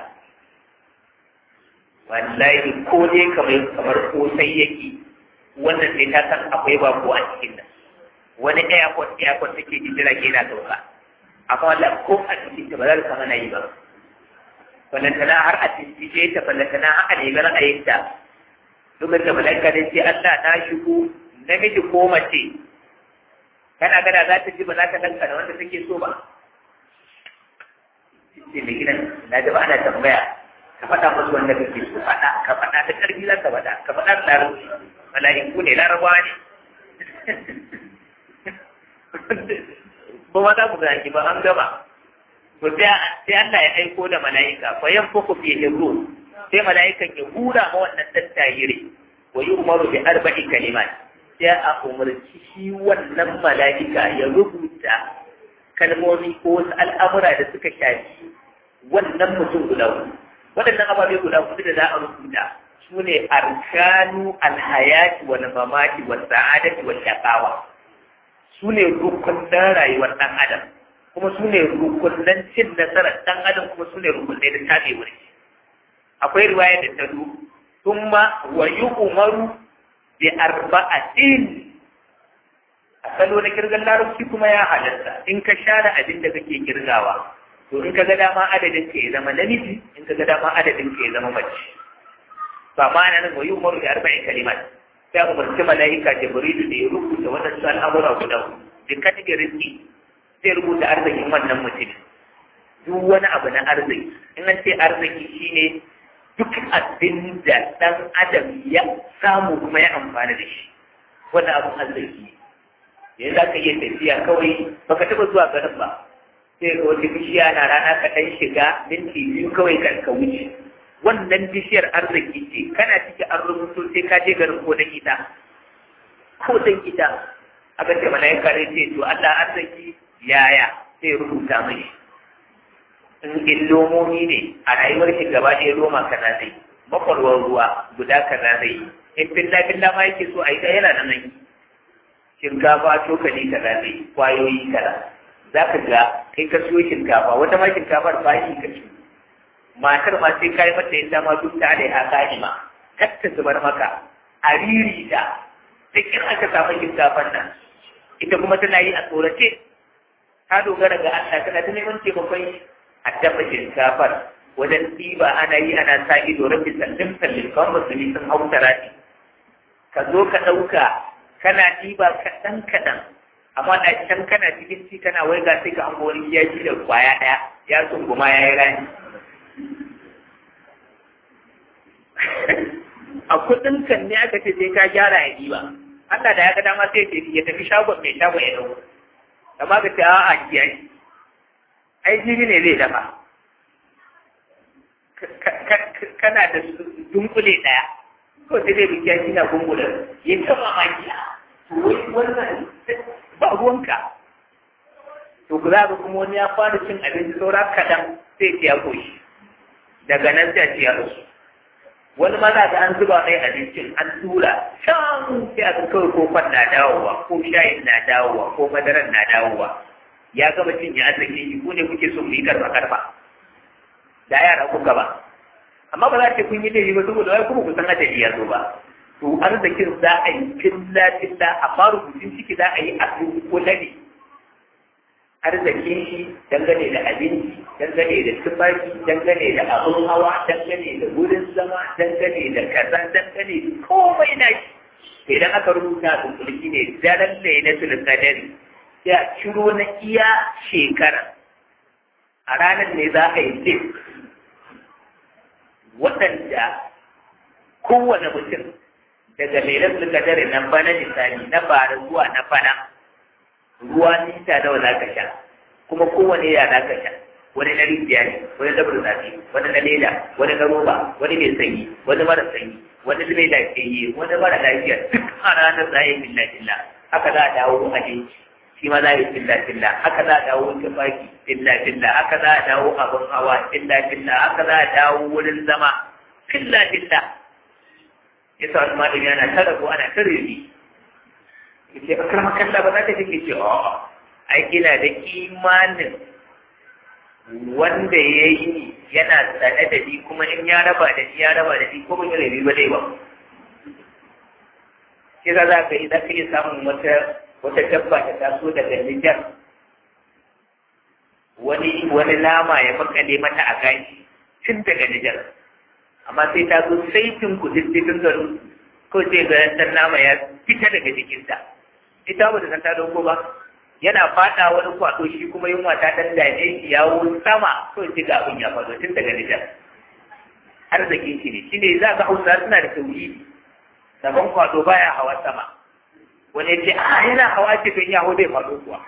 A: wallahi ko ne kamar kamar kosai yake wannan sai ta san akwai ba ko a cikin nan wani airport airport take ji jira ke na sauka amma wallahi ko a cikin ta ba za ta san ana yi ba ballantana har a cikin ta ballantana har a nemi ra'ayinta lokacin da malaika ne sai Allah na shigo namiji ko mace kana gada za ta ji ba za ta danka da wanda take so ba ce mai gidan na ji ba ana tambaya ka faɗa musu wanda kake so faɗa ka faɗa da ƙarfi za ka faɗa ka faɗa da larabci mala'iku ne larabawa ne ba ma za ku zaki ba an gama to sai Allah ya aiko da mala'ika fa yanfuku fi ruh sai mala'ikan ya hura ma wannan tattayire wa yu'maru bi arba'i kalimat sai a umarci shi wannan mala'ika ya rubuta kalmomi ko wasu al'amura da suka shafi wannan mutum guda hudu waɗannan ababe guda hudu da za a rubuta su ne arkanu alhayati wal mamati wal sa'adati wal shaqawa su ne rukunan rayuwar ɗan adam kuma su ne rukunan cin nasarar ɗan adam kuma su ne rukunai da tabe wuri akwai riwaya da ta zo thumma wa yu'maru bi arba'atin a salo na kirgan larabci kuma ya halatta in ka share abin da kake kirgawa to in ka ga dama adadin ka ya zama namiji in ka ga dama adadin ka ya zama mace ba ma nan wa yu'maru bi arba'in kalimat sai umarci mala'ika jibrilu da ya rubuta wadansu al'amura guda da kategorin ki zai rubuta arzikin wannan mutum duk wani abu na arziki in an ce arziki shine duk abin da ɗan adam ya samu kuma ya amfana da shi wannan abin arziki yanzu za ka iya tafiya kawai baka taɓa zuwa garin ba sai ga wata bishiya na rana ka ɗan shiga minti biyu kawai kan ka wuce wannan bishiyar arziki ce kana ciki an rubuto sai ka je garin ko dan ita ko dan ita aka ce malaika ne ce to Allah arziki yaya sai rubuta mai in in lomomi ne a rayuwar shi gaba ɗaya loma kaza zai makwarwar ruwa guda kaza zai in filla filla ma yake so a yi yana nan nan shinkafa cokali kaza zai kwayoyi kaza za ka ga kai ka siyo shinkafa wata ma shinkafar ba shi ka ciyo matar ma sai kai mata yadda ma duk ta da haka ma kar ta zubar maka a riri da cikin aka samu shinkafar nan ita kuma tana yi a tsorace ta dogara ga Allah tana ta neman taimakon a dafa shinkafar wajen ɗiba ana yi ana sa ido rabbi sallin sallin kawai musulmi sun hau tarati ka zo ka ɗauka kana ɗiba kaɗan kaɗan amma da can kana cikin ci kana wai ga sai ka an wani ya ci da kwaya ɗaya ya tsunguma ya yi rani a kuɗin kan ne aka ce sai ka gyara ya ɗiba Allah da ya ga dama sai ya tafi shagon mai shagon ya ɗauko amma ka ce a'a kiyaye ai jibi ne zai dafa kana da dunkule ɗaya ko sai dai bikiya shi na gungula ya ta mamaki wai wannan ba ruwanka to ku za ka kuma wani ya fara cin abinci saura kaɗan sai ya koshi daga nan sai a ci ya rasu wani ma za ka an zuba mai abincin an tura can sai a kawai kofan na dawowa ko shayin na dawowa ko madaran na dawowa ya gama cin ya arziki shi ku ne kuke son mu yi karfa karfa da yara kuka ba amma ba za ta kun yi laifi ba saboda wai kuma ku san adadi ya zo ba to arzikin za a yi filla filla amma rubutun ciki za a yi a kula ne arzikin shi dangane da abinci dangane da tufafi dangane da abin hawa dangane da wurin zama dangane da kaza dangane da komai na shi idan aka rubuta a kunkuli ne daren lailatul qadari sai a ciro na iya shekara a ranar ne za a yi list waɗanda kowane mutum daga lailatul qadari na bana misali na bara zuwa na bana ruwa nita nawa za ka sha kuma kowane ya za ka sha wani na rijiya ne wani na burtsatsi wani na leda wani na roba wani mai sanyi wani mara sanyi wani mai lafiyayye wani mara lafiya duk a ranar za a yi filla filla haka za a dawo abinci shi ma za a yi filla filla haka za a dawo tufaki filla filla haka za a dawo abin hawa filla filla haka za a dawo wurin zama filla filla ya sa wasu malami ana ta rabu ana ta rebi ya ce akar makalla ba za ta take ce a'a ai ina da imanin wanda ya yi yana tsane da ni kuma in ya raba da ni ya raba da ni ko ban yi rabi ba dai ba shi za za ka yi za ka iya samun wata wata dabba ta taso daga Nijar wani wani nama ya makale mata a gashi tun daga Nijar amma sai ta zo saitin ku diddigin garin ko sai ga dan nama ya fita daga jikinta ita ba ta san ta dauko ba yana fada wani kwato shi kuma yunwa ta dan dame shi yawo sama ko ji ga abin ya faɗo tun daga Nijar arzikin shi ne shine za ga Hausa suna da tauhidi saban kwato baya hawa sama wani ya ce a yana hawa ce don ya hau zai faɗo kuwa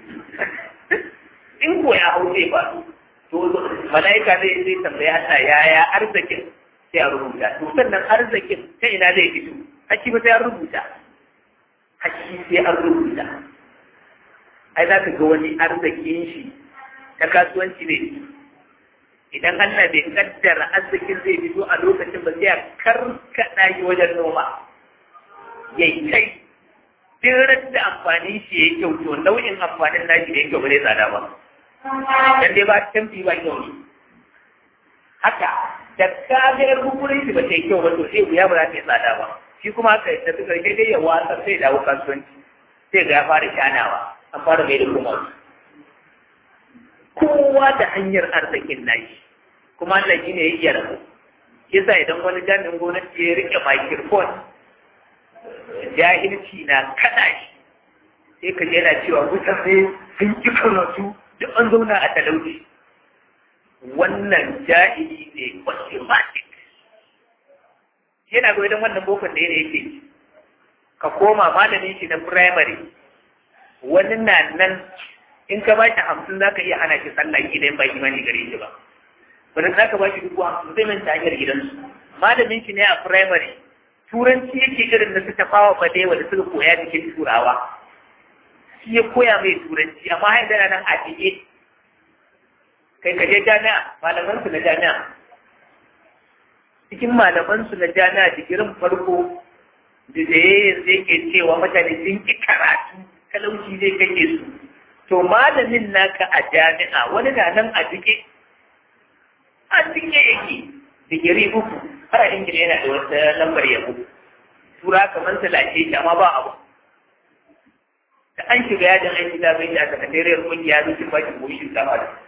A: in ko ya hau zai faɗo to mala'ika zai zai tambaya Allah yaya arzikin sai a rubuta to sannan arzikin ta ina zai fito haki ba sai an rubuta haki sai an rubuta ai za ka ga wani arzikin shi ta kasuwanci ne idan Allah bai kaddara arzikin zai fito a lokacin ba sai a karkaɗa shi wajen noma yayi kai duk da amfani shi ya kyau to nau'in amfanin nashi da ya kyau ba zai tsada ba dan dai ba tamfi ba kyau ne haka da kagar hukurin shi ba ta yi kyau ba to sai wuya ba za ta yi tsada ba shi kuma haka da suka rike dai ya wasa sai dawo kasuwanci sai ga ya fara shanawa an fara mai da kuma kowa da hanyar arzikin nashi kuma Allah shi ne ya iya rabu yasa idan wani jami'in gwamnati ya rike microphone jahilci na kada shi sai ka yana cewa mutane sun ki karatu duk an zauna a talauci wannan jahili ne automatic yana ga idan wannan bokon da yana yake ka koma malamin shi na primary wani na nan in ka bashi hamsin za ka iya hana shi sallah idan ba imani gare shi ba wani za ka bashi dubu hamsin zai manta hanyar gidansu malamin shi ne a primary turanci yake irin da suka fawa balewa da suka koya cikin turawa shi ya koya mai turanci amma har yana nan a dige kai ka je jami'a malaman su na jami'a cikin malaman su na jami'a digirin farko da da yanzu yake cewa mutane sun ki karatu talauci zai kake su to malamin naka a jami'a wani na nan a dige a dige yake digiri uku har a ingila yana da wata lambar yabo tura kamar su lashe shi amma ba abu da an shiga yajin aiki da bai da sakatariyar kungiya zai cin bakin goshi sama da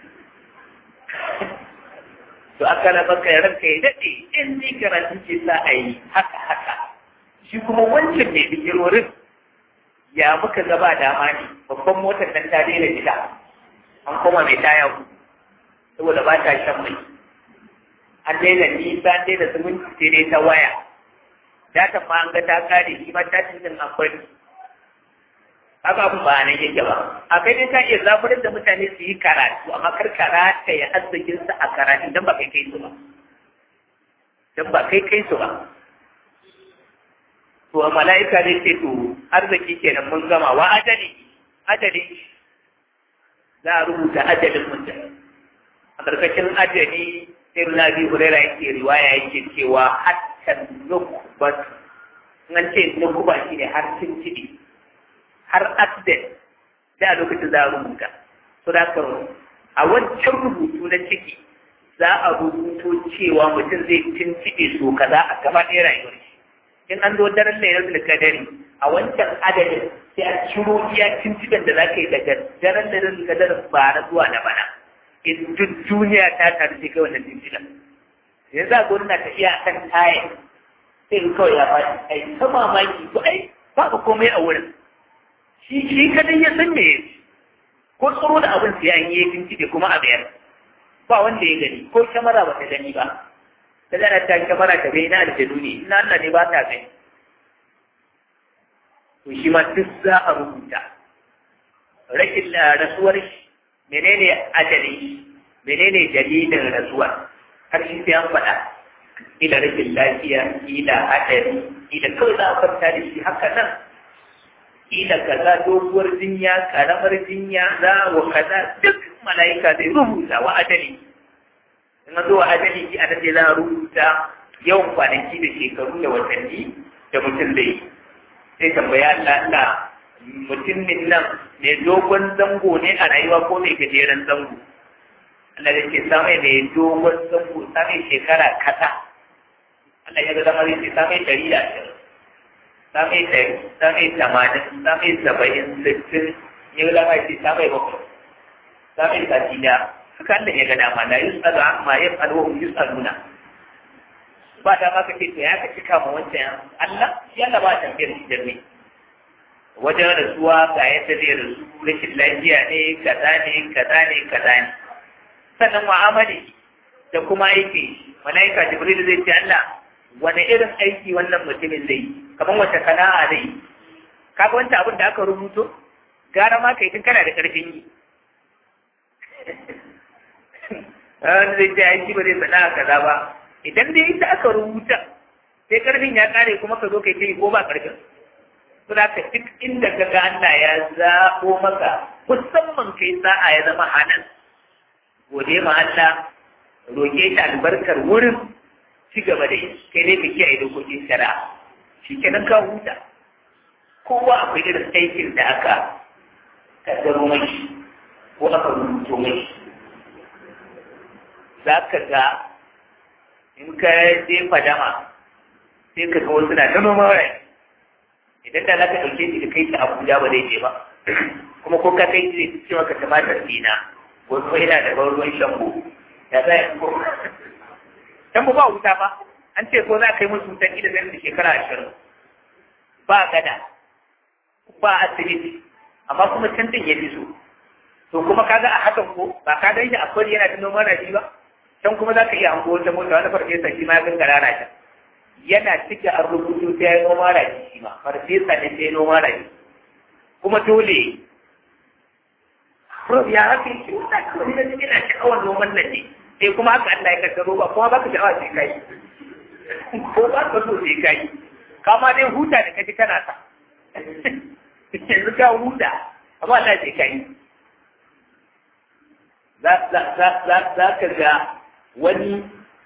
A: to aka na baka ya ranka ya daɗe in ni karatu ce sa a yi haka haka shi kuma wancan mai bikirorin ya muka gaba dama ne babban motar nan ta daina gida an koma mai taya ku saboda ba ta shan mai an daina nisa an daina zumunci sai dai ta waya datan ma an ga ta kare shi ma ta cikin akwai haka abin ba nan yake ba a kai dai ka iya zaburar da mutane su yi karatu amma kar karata ya arzikin su a karatu dan ba kai kai su ba dan ba kai kai su ba to a mala'ika zai ce to arziki kenan mun gama wa ajali ajali za a rubuta ajalin mutum a ƙarƙashin ajali sai na bi hurera yake riwaya yake cewa hatta nukubat an ce nukuba shi ne har cin ciɗi har accident da a lokacin za a rubuta so da ka a wancan rubutu na ciki za a rubuto cewa mutum zai cin ciɗi so kaza a gaba ɗaya rayuwar shi in an zo daren lailatul kadari a wancan adadin sai a ciro iya cin ciɗin da za ka yi daga daren lailatul kadari bara zuwa na bana in duk duniya ta taru sai kai wannan jinjina yanzu a gwamna na tafiya a kan taya sai kawai ya faɗi ai ta mamaki ko ai babu komai a wurin shi shi kadai ya san me ko tsoro da abin sai an yi bincike kuma a bayar ba wanda ya gani ko kyamara ba ta gani ba ta gana ta kyamara ta bai na aljanu ne ina Allah ne ba ta gani to shi ma duk za a rubuta rashin rasuwar shi menene ajali menene dalilin rasuwar har shi sai an faɗa ila rashin lafiya ila haɗari ila kawai za a kwanta da shi haka nan ila kaza doguwar jinya karamar jinya za wa kaza duk mala'ika zai rubuta wa adali in zo wa adali shi a ce za a rubuta yawan kwanaki da shekaru da watanni da mutum zai yi sai tambaya Allah Allah mutumin nan mai dogon zango ne a rayuwa ko mai gajeren zango Allah ya ce samai mai dogon zango samai shekara kasa Allah ya ga zama zai ce samai ɗari da ashirin samai ɗari samai tamanin samai saba'in sittin ya ga zama ce samai bakwai samai sati da haka Allah ya ga dama la yus'alu amma yaf'alu wa hum yus'aluna ba da ma kake to ya ka cika ma wancan Allah shi Allah ba tambayar shi da ni wajen rasuwa ga yadda zai rasu rashin lafiya ne kaza ne kaza ne kaza ne sannan mu'amali da kuma aiki malaika jibril zai ce Allah wani irin aiki wannan mutumin zai yi kamar wata sana'a zai yi kaga wancan abin da aka rubuto gara ma kai tun kana da karfin yi wani zai ce aiki ba zai sana'a kaza ba idan dai ita aka rubuta sai karfin ya kare kuma ka zo kai ta yi ko ba karfin suna ka duk inda ka ga Allah ya zaɓo maka musamman kai sa'a ya zama hanan gode ma Allah roƙe shi albarkar wurin ci gaba da yi kai ne ka kiyaye dokokin shari'a shi kenan ka huta kowa akwai irin aikin da aka kaddaro mai ko aka rubuto mai za ka ga in ka je fadama sai ka ga wasu na ta noma rai idan da za ka ɗauke shi da kai shi abuja ba zai je ba kuma ko ka kai shi zai ce maka tumatir dina wasu yana da ban ruwan shambo ya zai ko shambo ba wuta ba an ce ko za ka yi musu wutan ida zai da shekara ashirin ba gada ba asibiti amma kuma can din ya fi so to kuma kaga a hakan ko ba ka gan shi a kwari yana da noman rashi ba can kuma za ka iya hango wata mota wani farfesa shi ma ya gangara na can yana cike a rubutu ta yi noma rashi shi ma farfesa ne ta yi noma rashi kuma dole Rob ya haka yake wata kawai na cikin na sha'awar noman nan ne sai kuma haka Allah ya kaddaro ba kuma baka sha'awa sai kai ko ba ka so sai kai kama dai huta da kaji kana sa yanzu ka huta amma Allah sai kai za ka ga wani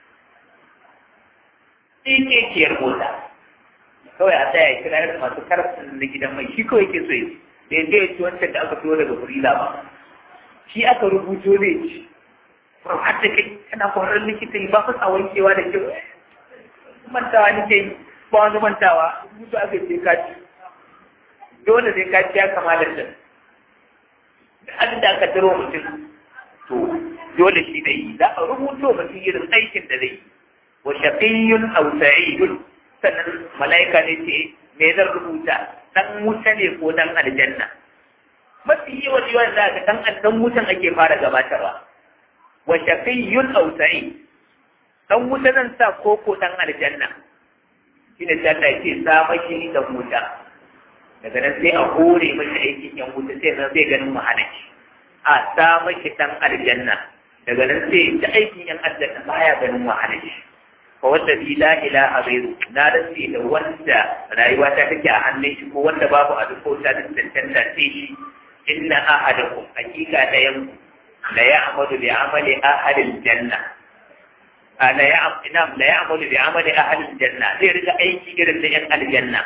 A: tsikekiyar mota kawai a tsaya ya kira yadda masu karfin na gidan mai shi kawai ke so yi da yanzu ya ci wancan da aka fiyo daga furila ba shi aka rubuto ne ci ba har da kai kana kwarar likita yi ba fa sa wankewa da kyau mantawa nake yi ba wani mantawa rubutu aka ce ka ci dole sai ka ci ya kama da can da abin da aka taro mutum to dole shi da yi za a rubuto mutum irin aikin da zai yi wa shaqiyyun aw sa'idun sannan malaika ne ce me zan rubuta dan wuta ne ko dan aljanna mafi yawan yawan da ga dan dan wutan ake fara gabatarwa wa shaqiyyun aw sa'id dan wuta zan sa ko ko dan aljanna shine sai Allah ya ce sa mashi dan wuta daga nan sai a hore mashi aikin yan wuta sai nan zai ganin mahalaci a sa mashi dan aljanna daga nan sai ta aikin yan aljanna baya ganin mahalaci fa wanda bi la ilaha ghairu na rantsi da wanda rayuwa ta take a hannun shi ko wanda babu a duk ta da tantanta sai shi inna ahadakum hakika da yan la ya'malu bi amali ahli janna ana ya ina la ya'malu bi amali ahli janna zai riga aiki irin da yan aljanna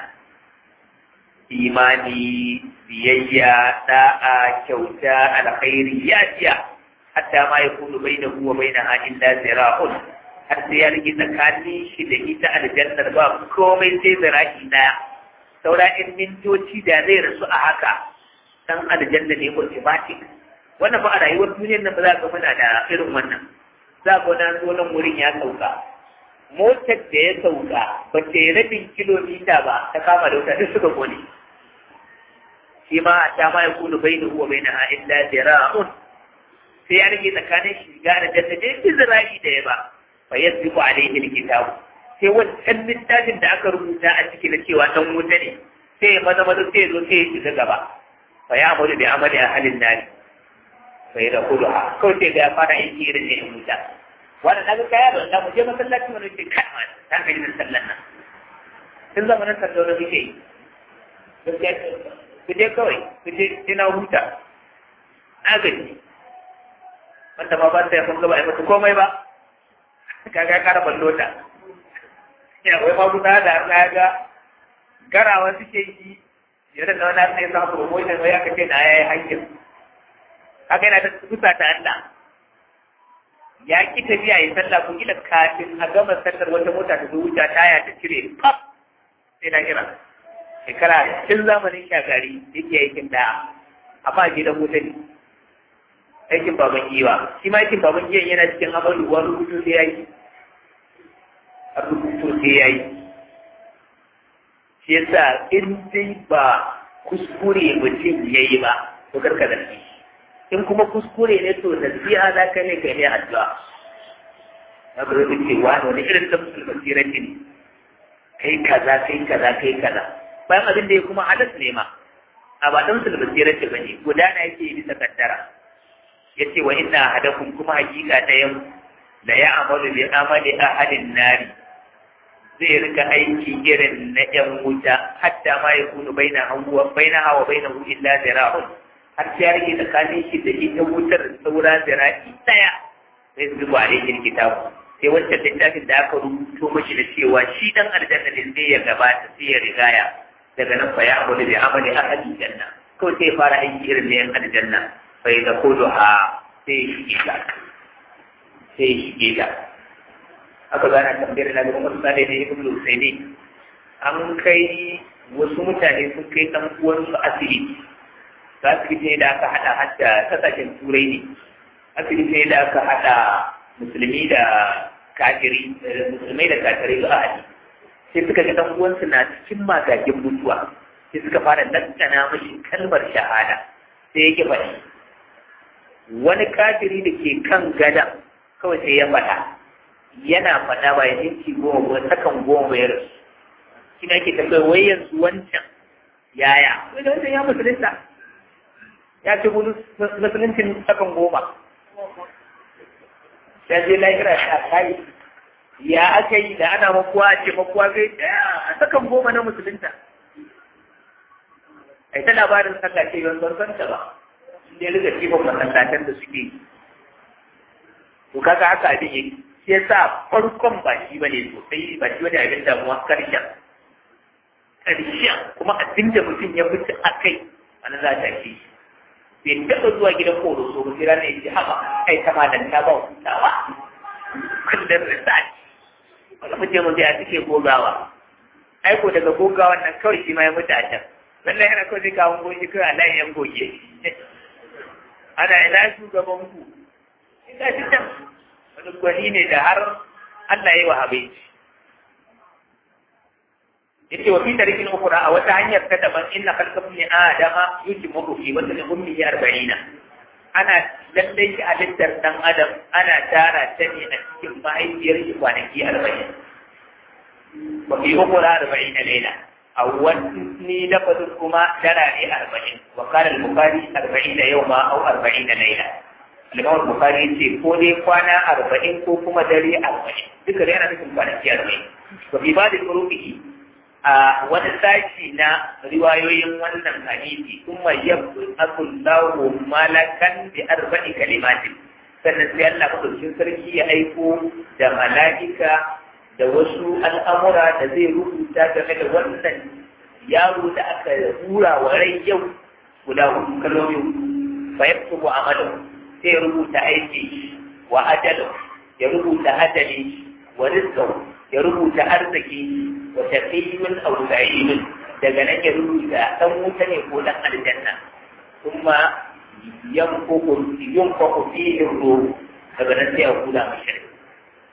A: imani biyayya da'a kyauta alkhairi ya jiya hatta ma yakunu bainahu wa bainaha illa zira'un har sai ya rike tsakanin shi da ita aljannar ba komai sai zira'i daya saura in mintoci da zai rasu a haka dan aljanna ne automatic wannan ba a rayuwar duniyar nan ba za ka muna da irin wannan za ka wani zo nan wurin ya sauka motar da ya sauka ba ta yi rabin kilomita ba ta kama da wuta duk suka kone shi ma a ta ma ya kulu bai da huwa bai na illa zira'un sai ya rage tsakanin shiga da jannatin izra'i da ya ba fa yasbiqu alayhi alkitab sai wancan littafin da aka rubuta a ciki na cewa dan wuta ne sai ya maza maza sai ya zo sai ya shiga gaba fa ya amuru bi amali ahlin nari fa ya kudu ha kawai sai ga ya fara yin irin ne wuta wannan naga kaya da Allah mu je masallaci mu ce kai ma ta ga yin sallan nan tun zamanin sallah da muke yi ku je kawai ku je ina huta agaji wanda ma ba ta yi kun gaba a mata komai ba kaga kara ballo ta ya wai ma guda da na ga garawa suke yi yadda na wani sai sa promotion wai aka ce na yayi hankin haka yana ta kusa ta Allah ya ki tafiya yi sallah ko kila kafin a gama sallar wata mota ta wuce taya ta cire pap sai na kira shekara tun zamanin shagari yake aikin da amma gidan wuta ne aikin baban giwa shi ma aikin baban giwan yana cikin amalu wani rubutu sai yayi a rubutu sai yayi shi yasa in dai ba kuskure mutum yayi ba to karka da shi in kuma kuskure ne to nasiha za ka ne ka ne addu'a na ba zai ce wani wani irin da musulman sirati ne kai kaza kai kaza kai kaza bayan abin da ya kuma hadas ne ma a ba dan musulman sirati ba ne gudana yake bisa kaddara yace wa inna ahadakum kuma hakika ɗayan la ya'malu bi amali ahadin nari zai rika aiki irin na yan wuta hatta ma yakunu baina hawa baina hawa baina hu illa zira'un har sai rike tsakanin shi da ita wutar saura zira'i daya sai su zuba da kitabu sai wancan littafin da aka rubuto mashi da cewa shi dan aljanna ne sai ya gabata sai ya rigaya daga nan fa ya amali bi amali ahadin janna kawai sai fara aiki irin na yan aljanna bai da kudu ha sai shige ta sai shige ta aka gana tambayar na gaba masu tsare ne ibn Lusaini an kai wasu mutane sun kai ɗan uwansu asibiti ga asibiti ne da aka haɗa hadda kasashen turai ne asibiti ne da aka haɗa musulmi da kafiri musulmai da kafirai ga ahadi sai suka ga ɗan uwansu na cikin magagin mutuwa sai suka fara dandana mashi kalmar shahada sai ya faɗi wani kafiri da ke kan gada kawai sai ya faɗa yana faɗa ba ya minti goma ko sakan goma ya rasu shi ne ake tambayar wai yanzu wancan yaya wai da wancan ya musulunta ya ce musuluncin sakan goma ya je lahira ya kai ya aka yi da ana makuwa ce makuwa kai a sakan goma na musulunta ai ta labarin sallah ce yawan ban ta ba ne riga cifin masallatan da suke yi to kaga haka abin yake shi yasa farkon ba shi bane sosai ba shi bane abin damuwa karshen karshen kuma abin da mutum ya mutu a kai ana za ta shi bai taɓa zuwa gidan koro so ba sai ranar yace haka kai ta malam ta ba hutawa kullum research wanda mutum mun ya suke gogawa aiko daga gogawan nan kawai shi ma ya mutu a can wannan yana kawai zai kawo goji kawai Allah ya goge ana ina shugaban ku ina shi can wani gwani ne da har Allah ya yi wa habaici yace wa fi tarikin ukura a wata hanyar ta daban inna khalqakum li adama yujmu fi wata min ummi 40 ana lallai shi halittar dan adam ana tara ta ne a cikin mahaifiyar shi kwanaki 40 wa fi ukura 40 laila a wani lafazin kuma dara ne 40 wa qala al-bukhari 40 yawma aw 40 laila Limawar Bukhari ce ko dai kwana arba'in ko kuma dare arba'in duka dai yana nufin kwanaki arba'in. Ba fi ba da kurufi a wani sashi na riwayoyin wannan hadisi kuma yabdu akullahu malakan bi arba'i kalimatin sannan sai Allah madaukakin sarki ya aiko da mala'ika da wasu al'amura da zai rubuta game da wannan yaro da aka hura wa rai yau guda hudu kalmomi fa yaktubu amalahu sai ya rubuta aiki wa ajalu ya rubuta ajali wa rizqu ya rubuta arziki wa shaqiyyun aw sa'idun daga nan ya rubuta dan wuta ne ko dan aljanna kuma yanfuku yanfuku fihi ruh daga nan sai ya kula mashi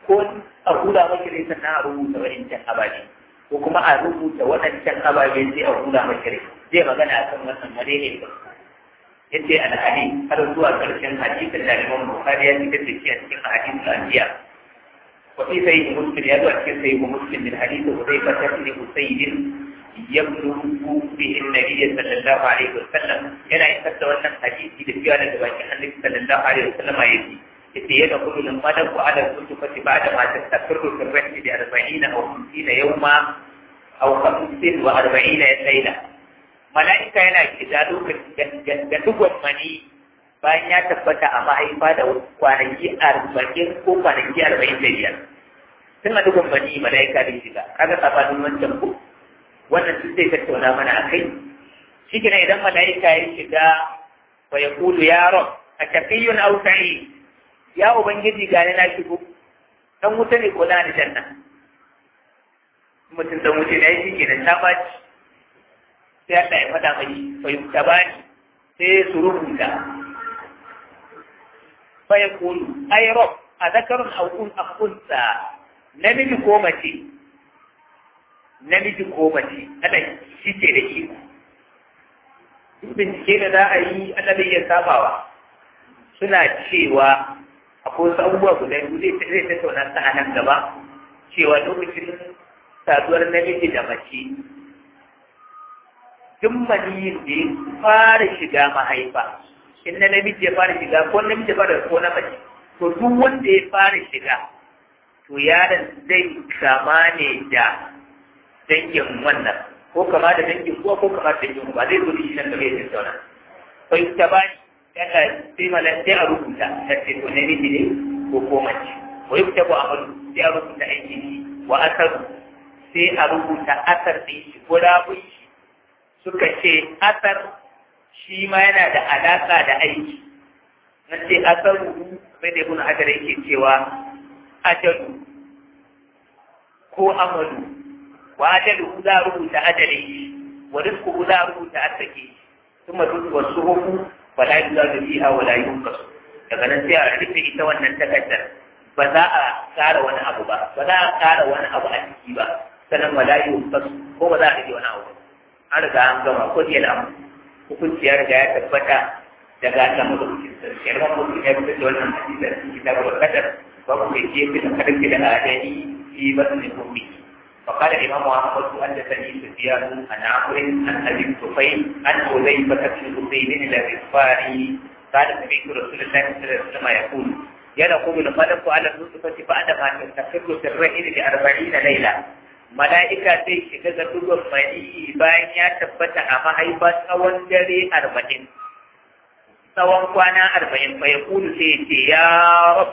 A: ko a hula maki rai sannan a rubuta waɗancan ababe ko kuma a rubuta waɗancan ababe sai a hula maki rai zai magana akan wannan wane ne ba yace alhadi har zuwa ƙarshen hadisin da Imam Bukhari ya fitar da shi a cikin hadisin al-Anbiya wa fi sahih Muslim ya zo a cikin sahih Muslim min hadith Hudayfa ibn Usayd yablugu bihi an-nabiy sallallahu alaihi wasallam yana isar da wannan hadisi da cewa daga bakin Annabi sallallahu alaihi wasallam yake yace yana kullu min madaku ala kutubati ba'da ma tastaqirru fi ar-rahli bi 40 aw 50 yawma aw 45 layla mala'ika yana shiga lokacin da dugon mani bayan ya tabbata a mahaifa da kwanaki arba'in ko kwanaki arba'in da biyar tun a dugon mani mala'ika da shiga kaga sabanin wancan ko wannan sun zai tattauna mana a kai shi kina idan mala'ika ya shiga wa ya kulu ya rob a tafiyun au sa'i ya ubangiji gani na shigo dan wuta ne ko na aljanna mutum dan wuta ne ya shi kenan ta baci sai Allah ya faɗa mai fahimta ba ni sai su rubuta fa ya kulu ai rob a zakarun aukun akunsa namiji ko mace namiji ko mace ana shi ke da iko bincike da za a yi ana da iya sabawa suna cewa akwai wasu abubuwa guda biyu zai tattauna ta a nan gaba cewa lokacin saduwar namiji da mace duk maniyin da ya fara shiga mahaifa in na namiji ya fara shiga ko namiji ya fara ko na mace to duk wanda ya fara shiga to yaron zai kama ne da dangin wannan ko kama da dangin kuwa ko kama da dangin ba zai zo da shi nan gaba ya tattauna to ita ba ni yana sai malan sai a rubuta ta ce ko namiji ne ko ko mace ko yi ta ko amalu sai a rubuta aiki wa asaru sai a rubuta asar ɗin shi ko rabun shi suka ce asar shi ma yana da alaƙa da aiki na ce asaru sai da ibn hajar yake cewa ajalu ko amalu wa ajalu za a rubuta ajalin shi wa rizku za a rubuta arsake kuma duk wasu hukum ba la yuzadu fiha wa la yunqas daga nan sai a rufe ita wannan takardar ba za a ƙara wani abu ba ba za a ƙara wani abu a ciki ba sannan wa la yunqas ko ba za a rage wani abu ba an riga an gama ko da yana hukunci ya riga ya tabbata daga Allah madaukakin sarki yar wani mutum ya fitar da wannan hadisi a cikin kitabul qadar babu mai ke fi karfi da adani fi batni ummi فقال الإمام أحمد حدثني سفيان عن عمرو عن أبي الطفيل عن حذيفة بن حسين الغفاري قال سمعت رسول الله صلى الله عليه وسلم يقول ينقض القلب على النطفة بعدما تستقر في الرحل لأربعين ليلة mala'ika zai shiga ga dugon mani bayan ya tabbata a mahaifa tsawon dare arba'in tsawon kwana arba'in fa ya kudu sai ya ce ya rab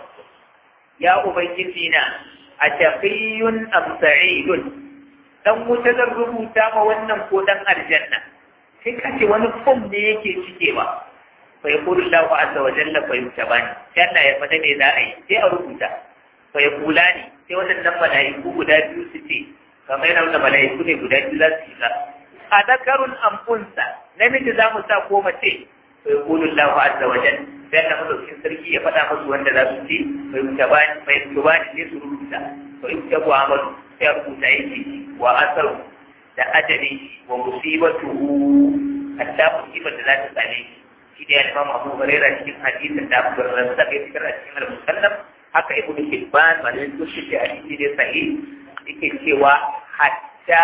A: ya ubangiji na a tafiyun amsa'idun dan wuta zan rubuta ma wannan ko dan aljanna sai ka ce wani fom ne yake cikewa fa ya kudu lahu azza wa jalla fa yutabani sai Allah ya fada me za a yi sai a rubuta fa ya kula ne sai waɗannan mala'iku guda biyu su ce kamar yana wanda mala'iku ne guda biyu za su yi a zakarun amfunsa namiji za mu sa ko mace bai kulu Allah azza wa jal sai Allah madaukin sarki ya faɗa musu wanda za su ce bai mutabani bai mutabani ne su rubuta bai mutabu amadu sai a rubuta yake wa asaru da ajali wa musibatuhu hatta musibar da za ta same shi shi da Imam Abu Hurairah cikin hadisin da Abu Hurairah ya fitar a cikin al-Musannaf haka Ibn Hibban malamin sun ce hadisi ne sahih yake cewa hatta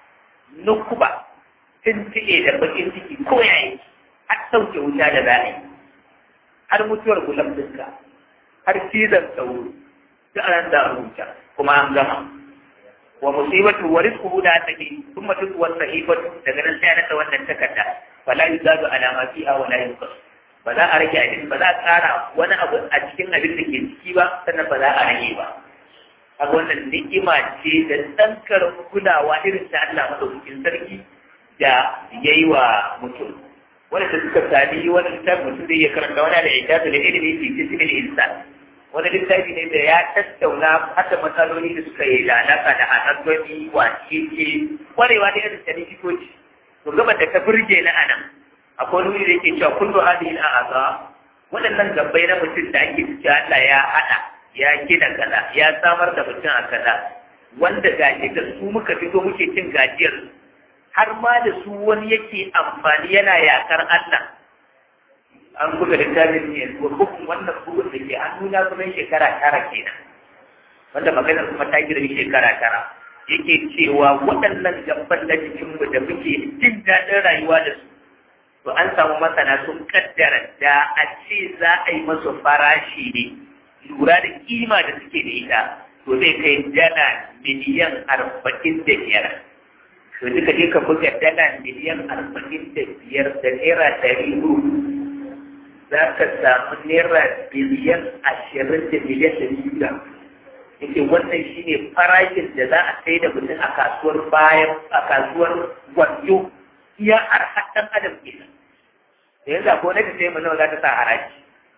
A: nukuba tuntuɓe da bakin ciki ko yayi har sauke wuta da za a yi har mutuwar gulam dinka har cizon sauro duk an da rubuta kuma an gama wa musibatu wa rizquhu da take thumma tutwa sahifatu daga nan sai naka wannan takarda fala yuzadu ala ma fiha wa la yunqas ba za a rage abin ba za a tsara wani abu a cikin abin da ke ciki ba sannan ba za a rage ba a wannan ni'ima ce da tsankar kulawa irin ta Allah madaukakin sarki da ya yi wa mutum wanda da suka sami wani littafi mutum zai iya karanta wani da ya da ilimi fi jismin insan wani littafi ne da ya tattauna hada matsaloli da suka yi da alaƙa da anatomy wace ce kwarewa da irin ta likitoci to gaba da ta burge na anan akwai wani da yake cewa kullu hadhihi al-a'za waɗannan gabbai na mutum da ake cewa Allah ya hada ya gina kaza ya samar da mutum a kaza wanda gashi da su muka fito muke cin gajiyar har ma da su wani yake amfani yana yakar Allah an buga littafin ne hukum wannan bugun da ke hannuna kuma shekara tara kenan wanda maganar kuma ta girmi shekara tara yake cewa waɗannan gaban na jikinmu da muke jin daɗin rayuwa da su to an samu masana sun kaddara da a ce za a yi masu farashi ne lura da kima da suke da ita to zai kai dala miliyan arba'in da biyar to duka je ka buga dala miliyan arba'in da biyar da naira ɗari hudu za ka samu naira biliyan ashirin da miliyan ɗari biyu yake wannan shine farashin da za a sai da mutum a kasuwar bayan a kasuwar gwanjo iya arha ɗan adam kenan da yanzu ko na ta sai mu nawa za ta sa haraji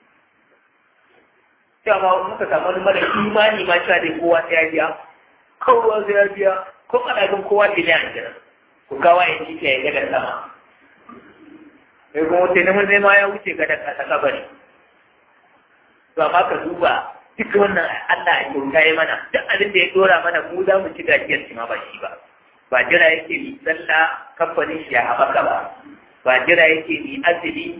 A: cewa ma muka samu wani mara imani ma cewa dai kowa sai ya biya kowa sai ya biya ko kana gan kowa biliyan kenan ku kawo ya ci ya ga da sama sai kuma wuce neman zai ma ya wuce ga da kasa kabari to amma ka duba duk wannan Allah ya kyauta ya mana duk abin da ya dora mana mu za mu ci gajiyar shi ma ba shi ba ba jira yake mi sallah kamfanin shi ya haɓaka ba ba jira yake mi azumi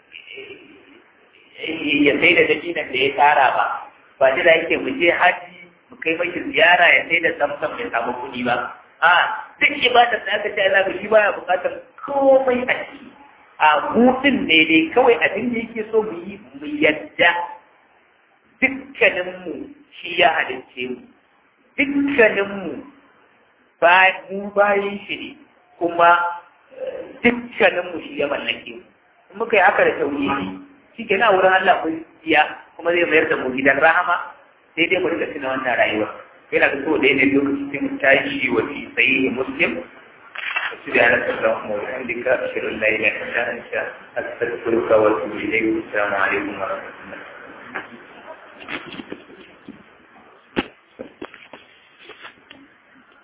A: ya sai da dabinan da ya tara ba ba jira yake mu je haji mu kai mashi ziyara ya sai da samsam ya samu kuɗi ba a duk ibadar da aka ce Allah ba shi baya buƙatar komai a ciki a hutun ne dai kawai abin da yake so mu yi mu yadda dukkaninmu shi ya halicce mu dukkaninmu mu bayan shi ne kuma dukkaninmu shi ya mallake mu in muka yi haka da tauhidi shi ke na wurin Allah mun biya kuma zai mayar da mu gidan rahama sai dai mu rika tuna wannan rayuwa yana da so da ne lokacin tashi wa fi sahihi muslim سبحانك اللهم وبحمدك أشهد أن لا إله إلا أنت أستغفرك وأتوب إليك والسلام عليكم ورحمة الله